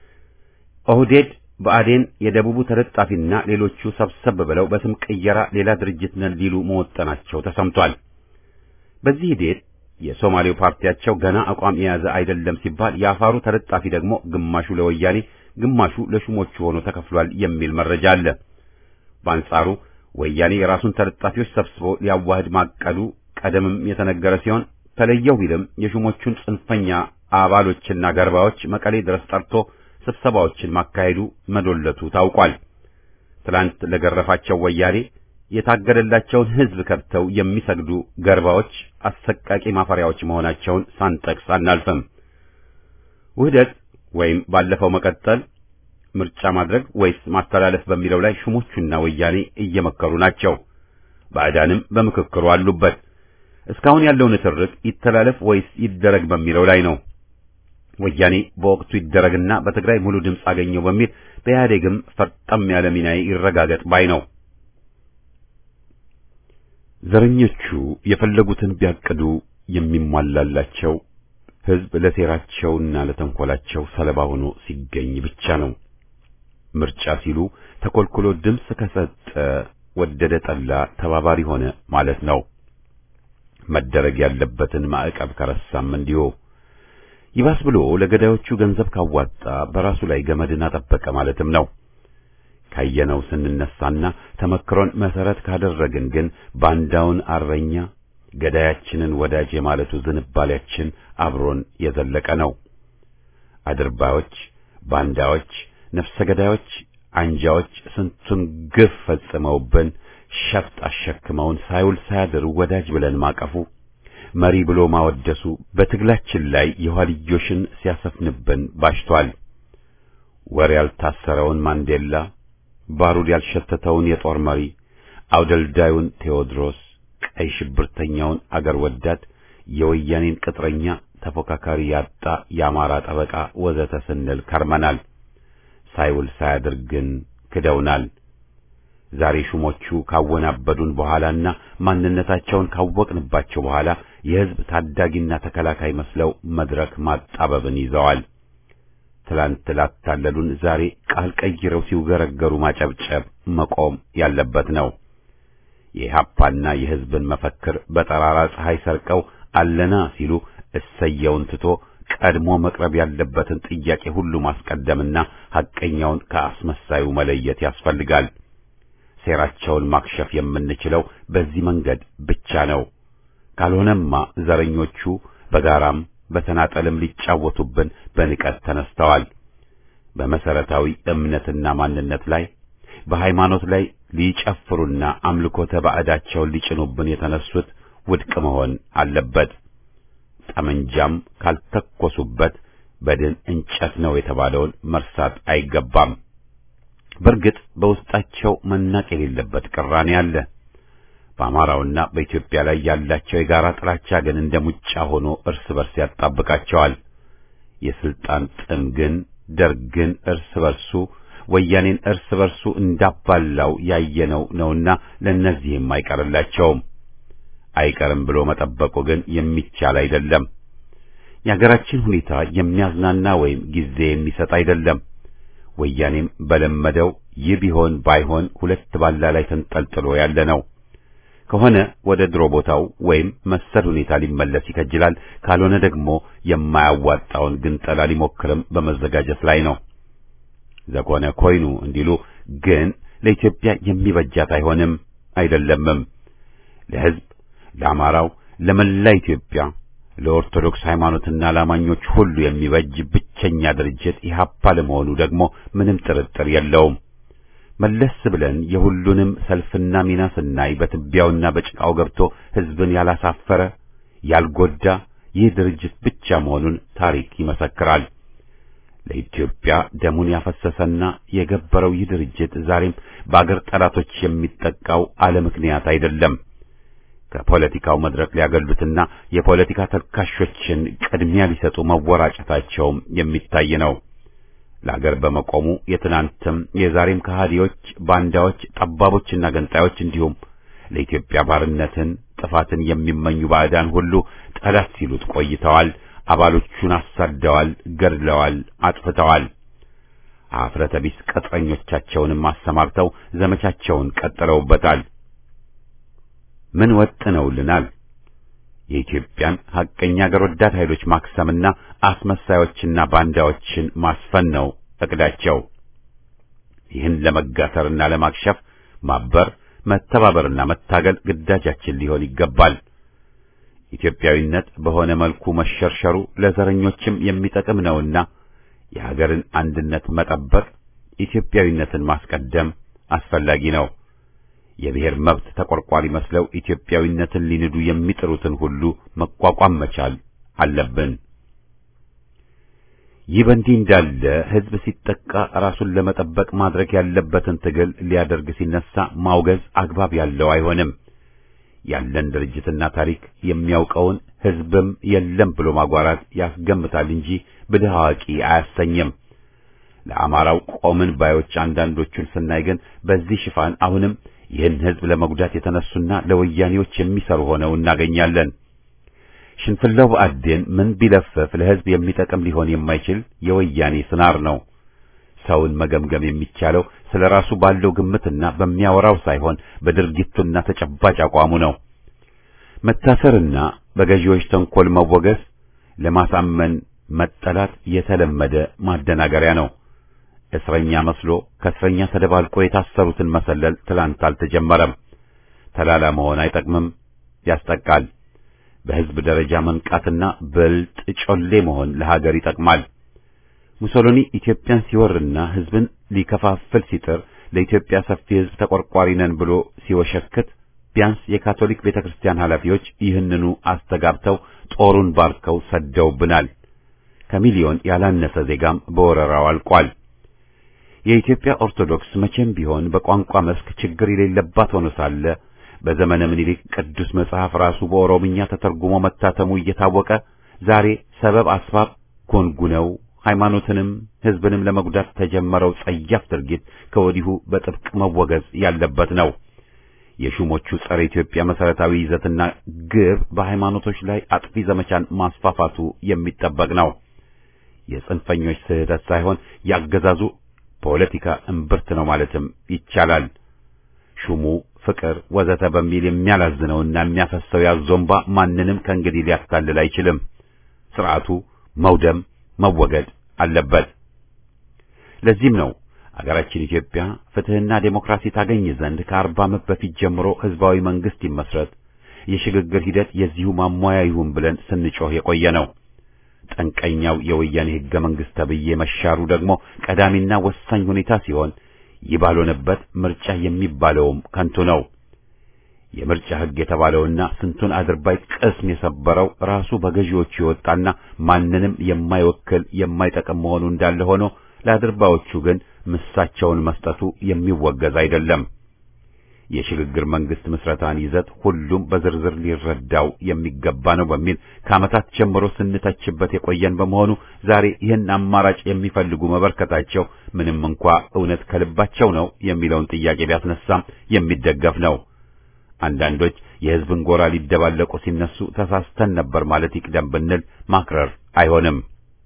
ኦህዴድ ብአዴን የደቡቡ ተለጣፊና ሌሎቹ ሰብሰብ ብለው በስም ቅየራ ሌላ ድርጅት ነን ሊሉ መወጠናቸው ተሰምቷል። በዚህ ሂደት የሶማሌው ፓርቲያቸው ገና አቋም የያዘ አይደለም ሲባል የአፋሩ ተለጣፊ ደግሞ ግማሹ ለወያኔ ግማሹ ለሹሞቹ ሆኖ ተከፍሏል የሚል መረጃ አለ። በአንጻሩ ወያኔ የራሱን ተለጣፊዎች ሰብስቦ ሊያዋህድ ማቀዱ ቀደምም የተነገረ ሲሆን ተለየው ቢልም የሹሞቹን ጽንፈኛ አባሎችና ገርባዎች መቀሌ ድረስ ጠርቶ ስብሰባዎችን ማካሄዱ መዶለቱ ታውቋል። ትላንት ለገረፋቸው ወያኔ የታገደላቸውን ሕዝብ ከብተው የሚሰግዱ ገርባዎች አሰቃቂ ማፈሪያዎች መሆናቸውን ሳንጠቅስ አናልፍም። ውህደት ወይም ባለፈው መቀጠል፣ ምርጫ ማድረግ ወይስ ማስተላለፍ በሚለው ላይ ሹሞቹና ወያኔ እየመከሩ ናቸው። ባዕዳንም በምክክሩ አሉበት። እስካሁን ያለው ንትርክ ይተላለፍ ወይስ ይደረግ በሚለው ላይ ነው። ወያኔ በወቅቱ ይደረግና በትግራይ ሙሉ ድምፅ አገኘው በሚል በኢህአዴግም ፈርጠም ያለ ሚና ይረጋገጥ ባይ ነው። ዘረኞቹ የፈለጉትን ቢያቅዱ የሚሟላላቸው ሕዝብ ለሴራቸውና ለተንኮላቸው ሰለባ ሆኖ ሲገኝ ብቻ ነው። ምርጫ ሲሉ ተኮልኩሎ ድምፅ ከሰጠ ወደደ ጠላ ተባባሪ ሆነ ማለት ነው። መደረግ ያለበትን ማዕቀብ ከረሳም እንዲሁ ይባስ ብሎ ለገዳዮቹ ገንዘብ ካዋጣ በራሱ ላይ ገመድን አጠበቀ ማለትም ነው። ካየነው ስንነሳና ተመክሮን መሰረት ካደረግን ግን ባንዳውን አረኛ ገዳያችንን ወዳጅ የማለቱ ዝንባሌያችን አብሮን የዘለቀ ነው። አድርባዮች፣ ባንዳዎች፣ ነፍሰ ገዳዮች፣ አንጃዎች ስንቱን ግፍ ፈጽመውብን ሸፍጥ አሸክመውን ሳይውል ሳያድር ወዳጅ ብለን ማቀፉ መሪ ብሎ ማወደሱ በትግላችን ላይ የኋልዮሽን ሲያሰፍንብን ባሽቷል። ወር ያልታሰረውን ማንዴላ፣ ባሩድ ያልሸተተውን የጦር መሪ፣ አውደልዳዩን ቴዎድሮስ፣ ቀይ ሽብርተኛውን አገር ወዳድ፣ የወያኔን ቅጥረኛ ተፎካካሪ ያጣ የአማራ ጠበቃ ወዘተ ስንል ከርመናል። ሳይውል ሳያድር ግን ክደውናል። ዛሬ ሹሞቹ ካወናበዱን በኋላና ማንነታቸውን ካወቅንባቸው በኋላ የሕዝብ ታዳጊና ተከላካይ መስለው መድረክ ማጣበብን ይዘዋል። ትላንት ላታለሉን ዛሬ ቃል ቀይረው ሲውገረገሩ ማጨብጨብ መቆም ያለበት ነው። የኢህአፓና የሕዝብን መፈክር በጠራራ ፀሐይ ሰርቀው አለና ሲሉ እሰየውን ትቶ ቀድሞ መቅረብ ያለበትን ጥያቄ ሁሉ ማስቀደምና ሐቀኛውን ከአስመሳዩ መለየት ያስፈልጋል። ሴራቸውን ማክሸፍ የምንችለው በዚህ መንገድ ብቻ ነው። ካልሆነማ ዘረኞቹ በጋራም በተናጠልም ሊጫወቱብን በንቀት ተነስተዋል። በመሰረታዊ እምነትና ማንነት ላይ በሃይማኖት ላይ ሊጨፍሩና አምልኮተ ባዕዳቸውን ሊጭኑብን የተነሱት ውድቅ መሆን አለበት። ጠመንጃም ካልተኮሱበት በድን እንጨት ነው የተባለውን መርሳት አይገባም። በእርግጥ በውስጣቸው መናቅ የሌለበት ቅራኔ አለ። በአማራውና በኢትዮጵያ ላይ ያላቸው የጋራ ጥላቻ ግን እንደ ሙጫ ሆኖ እርስ በርስ ያጣብቃቸዋል። የስልጣን ጥም ግን ደርግን እርስ በርሱ ወያኔን እርስ በርሱ እንዳባላው ያየነው ነውና ለእነዚህም አይቀርላቸውም። አይቀርም ብሎ መጠበቁ ግን የሚቻል አይደለም። የሀገራችን ሁኔታ የሚያዝናና ወይም ጊዜ የሚሰጥ አይደለም። ወያኔም በለመደው ይህ ቢሆን ባይሆን ሁለት ባላ ላይ ተንጠልጥሎ ያለ ነው። ከሆነ ወደ ድሮ ቦታው ወይም መሰል ሁኔታ ሊመለስ ይከጅላል። ካልሆነ ደግሞ የማያዋጣውን ግንጠላ ሊሞክርም በመዘጋጀት ላይ ነው። ዘኮነ ኮይኑ እንዲሉ ግን ለኢትዮጵያ የሚበጃት አይሆንም አይደለምም። ለሕዝብ፣ ለአማራው፣ ለመላ ኢትዮጵያ፣ ለኦርቶዶክስ ሃይማኖትና ለአማኞች ሁሉ የሚበጅ ብቸኛ ድርጅት ኢህአፓ ለመሆኑ ደግሞ ምንም ጥርጥር የለውም። መለስ ብለን የሁሉንም ሰልፍና ሚና ስናይ በትቢያውና በጭቃው ገብቶ ሕዝብን ያላሳፈረ ያልጎዳ ይህ ድርጅት ብቻ መሆኑን ታሪክ ይመሰክራል። ለኢትዮጵያ ደሙን ያፈሰሰና የገበረው ይህ ድርጅት ዛሬም በአገር ጠላቶች የሚጠቃው አለ ምክንያት አይደለም። ከፖለቲካው መድረክ ሊያገሉትና የፖለቲካ ተልካሾችን ቅድሚያ ሊሰጡ መወራጨታቸውም የሚታይ ነው። ለአገር በመቆሙ የትናንትም የዛሬም ከሃዲዎች፣ ባንዳዎች፣ ጠባቦችና ገንጣዮች እንዲሁም ለኢትዮጵያ ባርነትን፣ ጥፋትን የሚመኙ ባዕዳን ሁሉ ጠላት ሲሉት ቆይተዋል። አባሎቹን አሳደዋል፣ ገድለዋል፣ አጥፍተዋል። አፍረተ ቢስ ቅጥረኞቻቸውንም አሰማርተው ዘመቻቸውን ቀጥለውበታል። ምን ወጥነውልናል? የኢትዮጵያን ሐቀኛ አገር ወዳድ ኃይሎች ማክሰምና አስመሳዮችና ባንዳዎችን ማስፈን ነው እቅዳቸው። ይህን ለመጋሰርና ለማክሸፍ ማበር፣ መተባበርና መታገል ግዳጃችን ሊሆን ይገባል። ኢትዮጵያዊነት በሆነ መልኩ መሸርሸሩ ለዘረኞችም የሚጠቅም ነውና የሀገርን አንድነት መጠበቅ፣ ኢትዮጵያዊነትን ማስቀደም አስፈላጊ ነው። የብሔር መብት ተቆርቋሪ መስለው ኢትዮጵያዊነትን ሊንዱ የሚጥሩትን ሁሉ መቋቋም መቻል አለብን። ይህ በእንዲህ እንዳለ ሕዝብ ሲጠቃ ራሱን ለመጠበቅ ማድረግ ያለበትን ትግል ሊያደርግ ሲነሳ ማውገዝ አግባብ ያለው አይሆንም። ያለን ድርጅትና ታሪክ የሚያውቀውን ሕዝብም የለም ብሎ ማጓራት ያስገምታል እንጂ ብልህ አዋቂ አያሰኝም። ለአማራው ቆምን ባዮች አንዳንዶቹን ስናይ ግን በዚህ ሽፋን አሁንም ይህን ሕዝብ ለመጉዳት የተነሱና ለወያኔዎች የሚሰሩ ሆነው እናገኛለን። ሽንፍላው ብአዴን ምን ቢለፍፍ ለሕዝብ የሚጠቅም ሊሆን የማይችል የወያኔ ስናር ነው። ሰውን መገምገም የሚቻለው ስለ ራሱ ባለው ግምትና በሚያወራው ሳይሆን በድርጊቱና ተጨባጭ አቋሙ ነው። መታሰርና በገዢዎች ተንኮል መወገዝ፣ ለማሳመን መጠላት የተለመደ ማደናገሪያ ነው። እስረኛ መስሎ ከእስረኛ ተደባልቆ የታሰሩትን መሰለል ትላንት አልተጀመረም። ተላላ መሆን አይጠቅምም፣ ያስጠቃል። በሕዝብ ደረጃ መንቃትና ብልጥ ጮሌ መሆን ለሀገር ይጠቅማል። ሙሶሎኒ ኢትዮጵያን ሲወርና ሕዝብን ሊከፋፍል ሲጥር ለኢትዮጵያ ሰፊ ሕዝብ ተቆርቋሪ ነን ብሎ ሲወሸክት ቢያንስ የካቶሊክ ቤተክርስቲያን ኃላፊዎች ይህንኑ አስተጋብተው ጦሩን ባርከው ሰደውብናል። ከሚሊዮን ያላነሰ ዜጋም በወረራው አልቋል። የኢትዮጵያ ኦርቶዶክስ መቼም ቢሆን በቋንቋ መስክ ችግር የሌለባት ሆኖ ሳለ በዘመነ ምኒልክ ቅዱስ መጽሐፍ ራሱ በኦሮምኛ ተተርጉሞ መታተሙ እየታወቀ ዛሬ ሰበብ አስባብ ጎንጉነው ሃይማኖትንም ሕዝብንም ለመጉዳት ተጀመረው ጸያፍ ድርጊት ከወዲሁ በጥብቅ መወገዝ ያለበት ነው። የሹሞቹ ጸረ ኢትዮጵያ መሰረታዊ ይዘትና ግብ በሃይማኖቶች ላይ አጥፊ ዘመቻን ማስፋፋቱ የሚጠበቅ ነው። የጽንፈኞች ስህተት ሳይሆን ያገዛዙ ፖለቲካ እምብርት ነው ማለትም ይቻላል። ሹሙ ፍቅር ወዘተ በሚል የሚያላዝነውና የሚያፈሰው ያዞምባ ማንንም ከእንግዲህ ሊያታልል አይችልም። ስርዓቱ መውደም መወገድ አለበት። ለዚህም ነው አገራችን ኢትዮጵያ ፍትህና ዴሞክራሲ ታገኝ ዘንድ ከአርባ ዓመት በፊት ጀምሮ ህዝባዊ መንግስት ይመስረት፣ የሽግግር ሂደት የዚሁ ማሟያ ይሁን ብለን ስንጮህ የቆየ ነው። ጠንቀኛው የወያኔ ህገ መንግስት ተብዬ መሻሩ ደግሞ ቀዳሚና ወሳኝ ሁኔታ ሲሆን ይህ ባልሆነበት ምርጫ የሚባለውም ከንቱ ነው። የምርጫ ህግ የተባለውና ስንቱን አድርባይ ቅስም የሰበረው ራሱ በገዢዎቹ የወጣና ማንንም የማይወክል የማይጠቅም መሆኑ እንዳለ ሆኖ ለአድርባዮቹ ግን ምሳቸውን መስጠቱ የሚወገዝ አይደለም። የሽግግር መንግስት ምስረታን ይዘት ሁሉም በዝርዝር ሊረዳው የሚገባ ነው በሚል ከዓመታት ጀምሮ ስንተችበት የቆየን በመሆኑ ዛሬ ይህን አማራጭ የሚፈልጉ መበርከታቸው ምንም እንኳ እውነት ከልባቸው ነው የሚለውን ጥያቄ ቢያስነሳም የሚደገፍ ነው። አንዳንዶች የህዝብን ጎራ ሊደባለቁ ሲነሱ ተሳስተን ነበር ማለት ይቅደም ብንል ማክረር አይሆንም።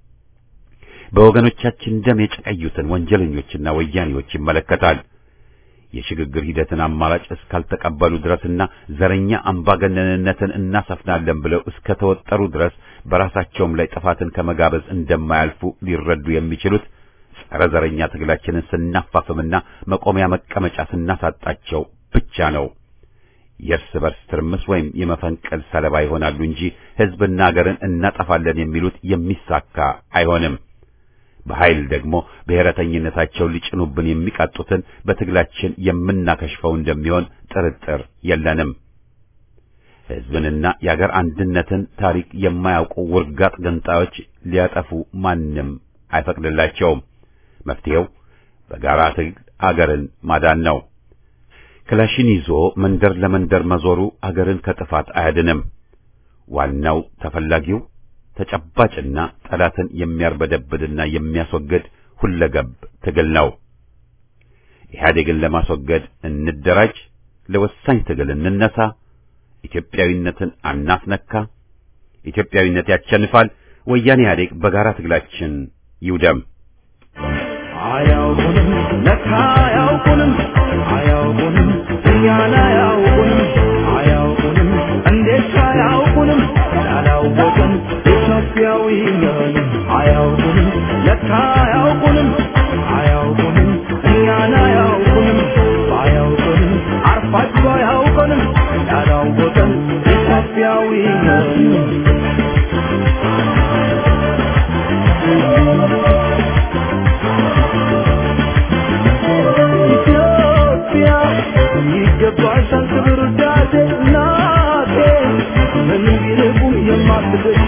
በወገኖቻችን ደም የጨቀዩትን ወንጀለኞችና ወያኔዎች ይመለከታል። የሽግግር ሂደትን አማራጭ እስካልተቀበሉ ድረስና ዘረኛ አምባገነንነትን እናሰፍናለን ብለው እስከ ተወጠሩ ድረስ በራሳቸውም ላይ ጥፋትን ከመጋበዝ እንደማያልፉ ሊረዱ የሚችሉት ጸረ ዘረኛ ትግላችንን ስናፋፍምና መቆሚያ መቀመጫ ስናሳጣቸው ብቻ ነው። የእርስ በርስ ትርምስ ወይም የመፈንቅል ሰለባ ይሆናሉ እንጂ ህዝብና ሀገርን እናጠፋለን የሚሉት የሚሳካ አይሆንም። በኃይል ደግሞ ብሔረተኝነታቸውን ሊጭኑብን የሚቃጡትን በትግላችን የምናከሽፈው እንደሚሆን ጥርጥር የለንም። ህዝብንና የአገር አንድነትን ታሪክ የማያውቁ ውርጋጥ ገንጣዮች ሊያጠፉ ማንም አይፈቅድላቸውም። መፍትሄው በጋራ ትግል አገርን ማዳን ነው። ክላሽን ይዞ መንደር ለመንደር መዞሩ አገርን ከጥፋት አያድንም። ዋናው ተፈላጊው ተጨባጭና ጠላትን የሚያርበደብድና የሚያስወግድ ሁለገብ ትግል ነው። ኢህአዴግን ለማስወገድ እንደራጅ፣ ለወሳኝ ትግል እንነሳ፣ ኢትዮጵያዊነትን አናስነካ፣ ኢትዮጵያዊነት ያሸንፋል። ወያኔ ኢህአዴግ በጋራ ትግላችን ይውደም። አያውቁንም ለካ አያውቁንም አያውቁንም እኛን አያውቁንም አያውቁንም እንዴት አያውቁንም ያላወቅን ኢትዮጵያዊ ነን አያውቁንም ለካ አያውቁንም አያውቁንም እኛን አያውቁንም አያውቁንም አርፋችሁ አያውቁንም ያላወቅን ኢትዮጵያዊ ነን ኢትዮጵያ ይገባሻል ክብር ውዳሴ እናቴ ምንም ቢርቁም የማትገሽ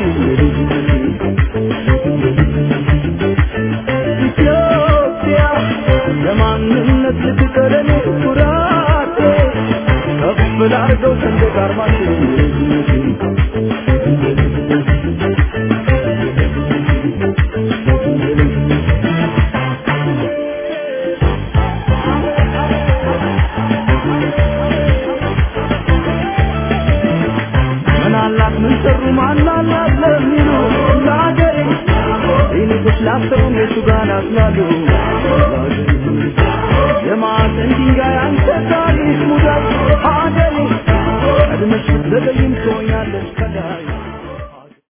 ኢትዮጵያ ለማንነት ልትቀረኔ ኩራቴ ከፍ ላርገው ሰንደቅ ዓርማችን ምን አላት ምን ሰሩ ማን አላት ለሚሉ ለአገሬ ይልቅስ ላሰቡም የቱ ጋር ናስላሉ የማዕዘን ድንጋይ አንተ ታሪክ ሙዳት አገሬ ቀድመሽ ብትዘገይም ትሆኛለሽ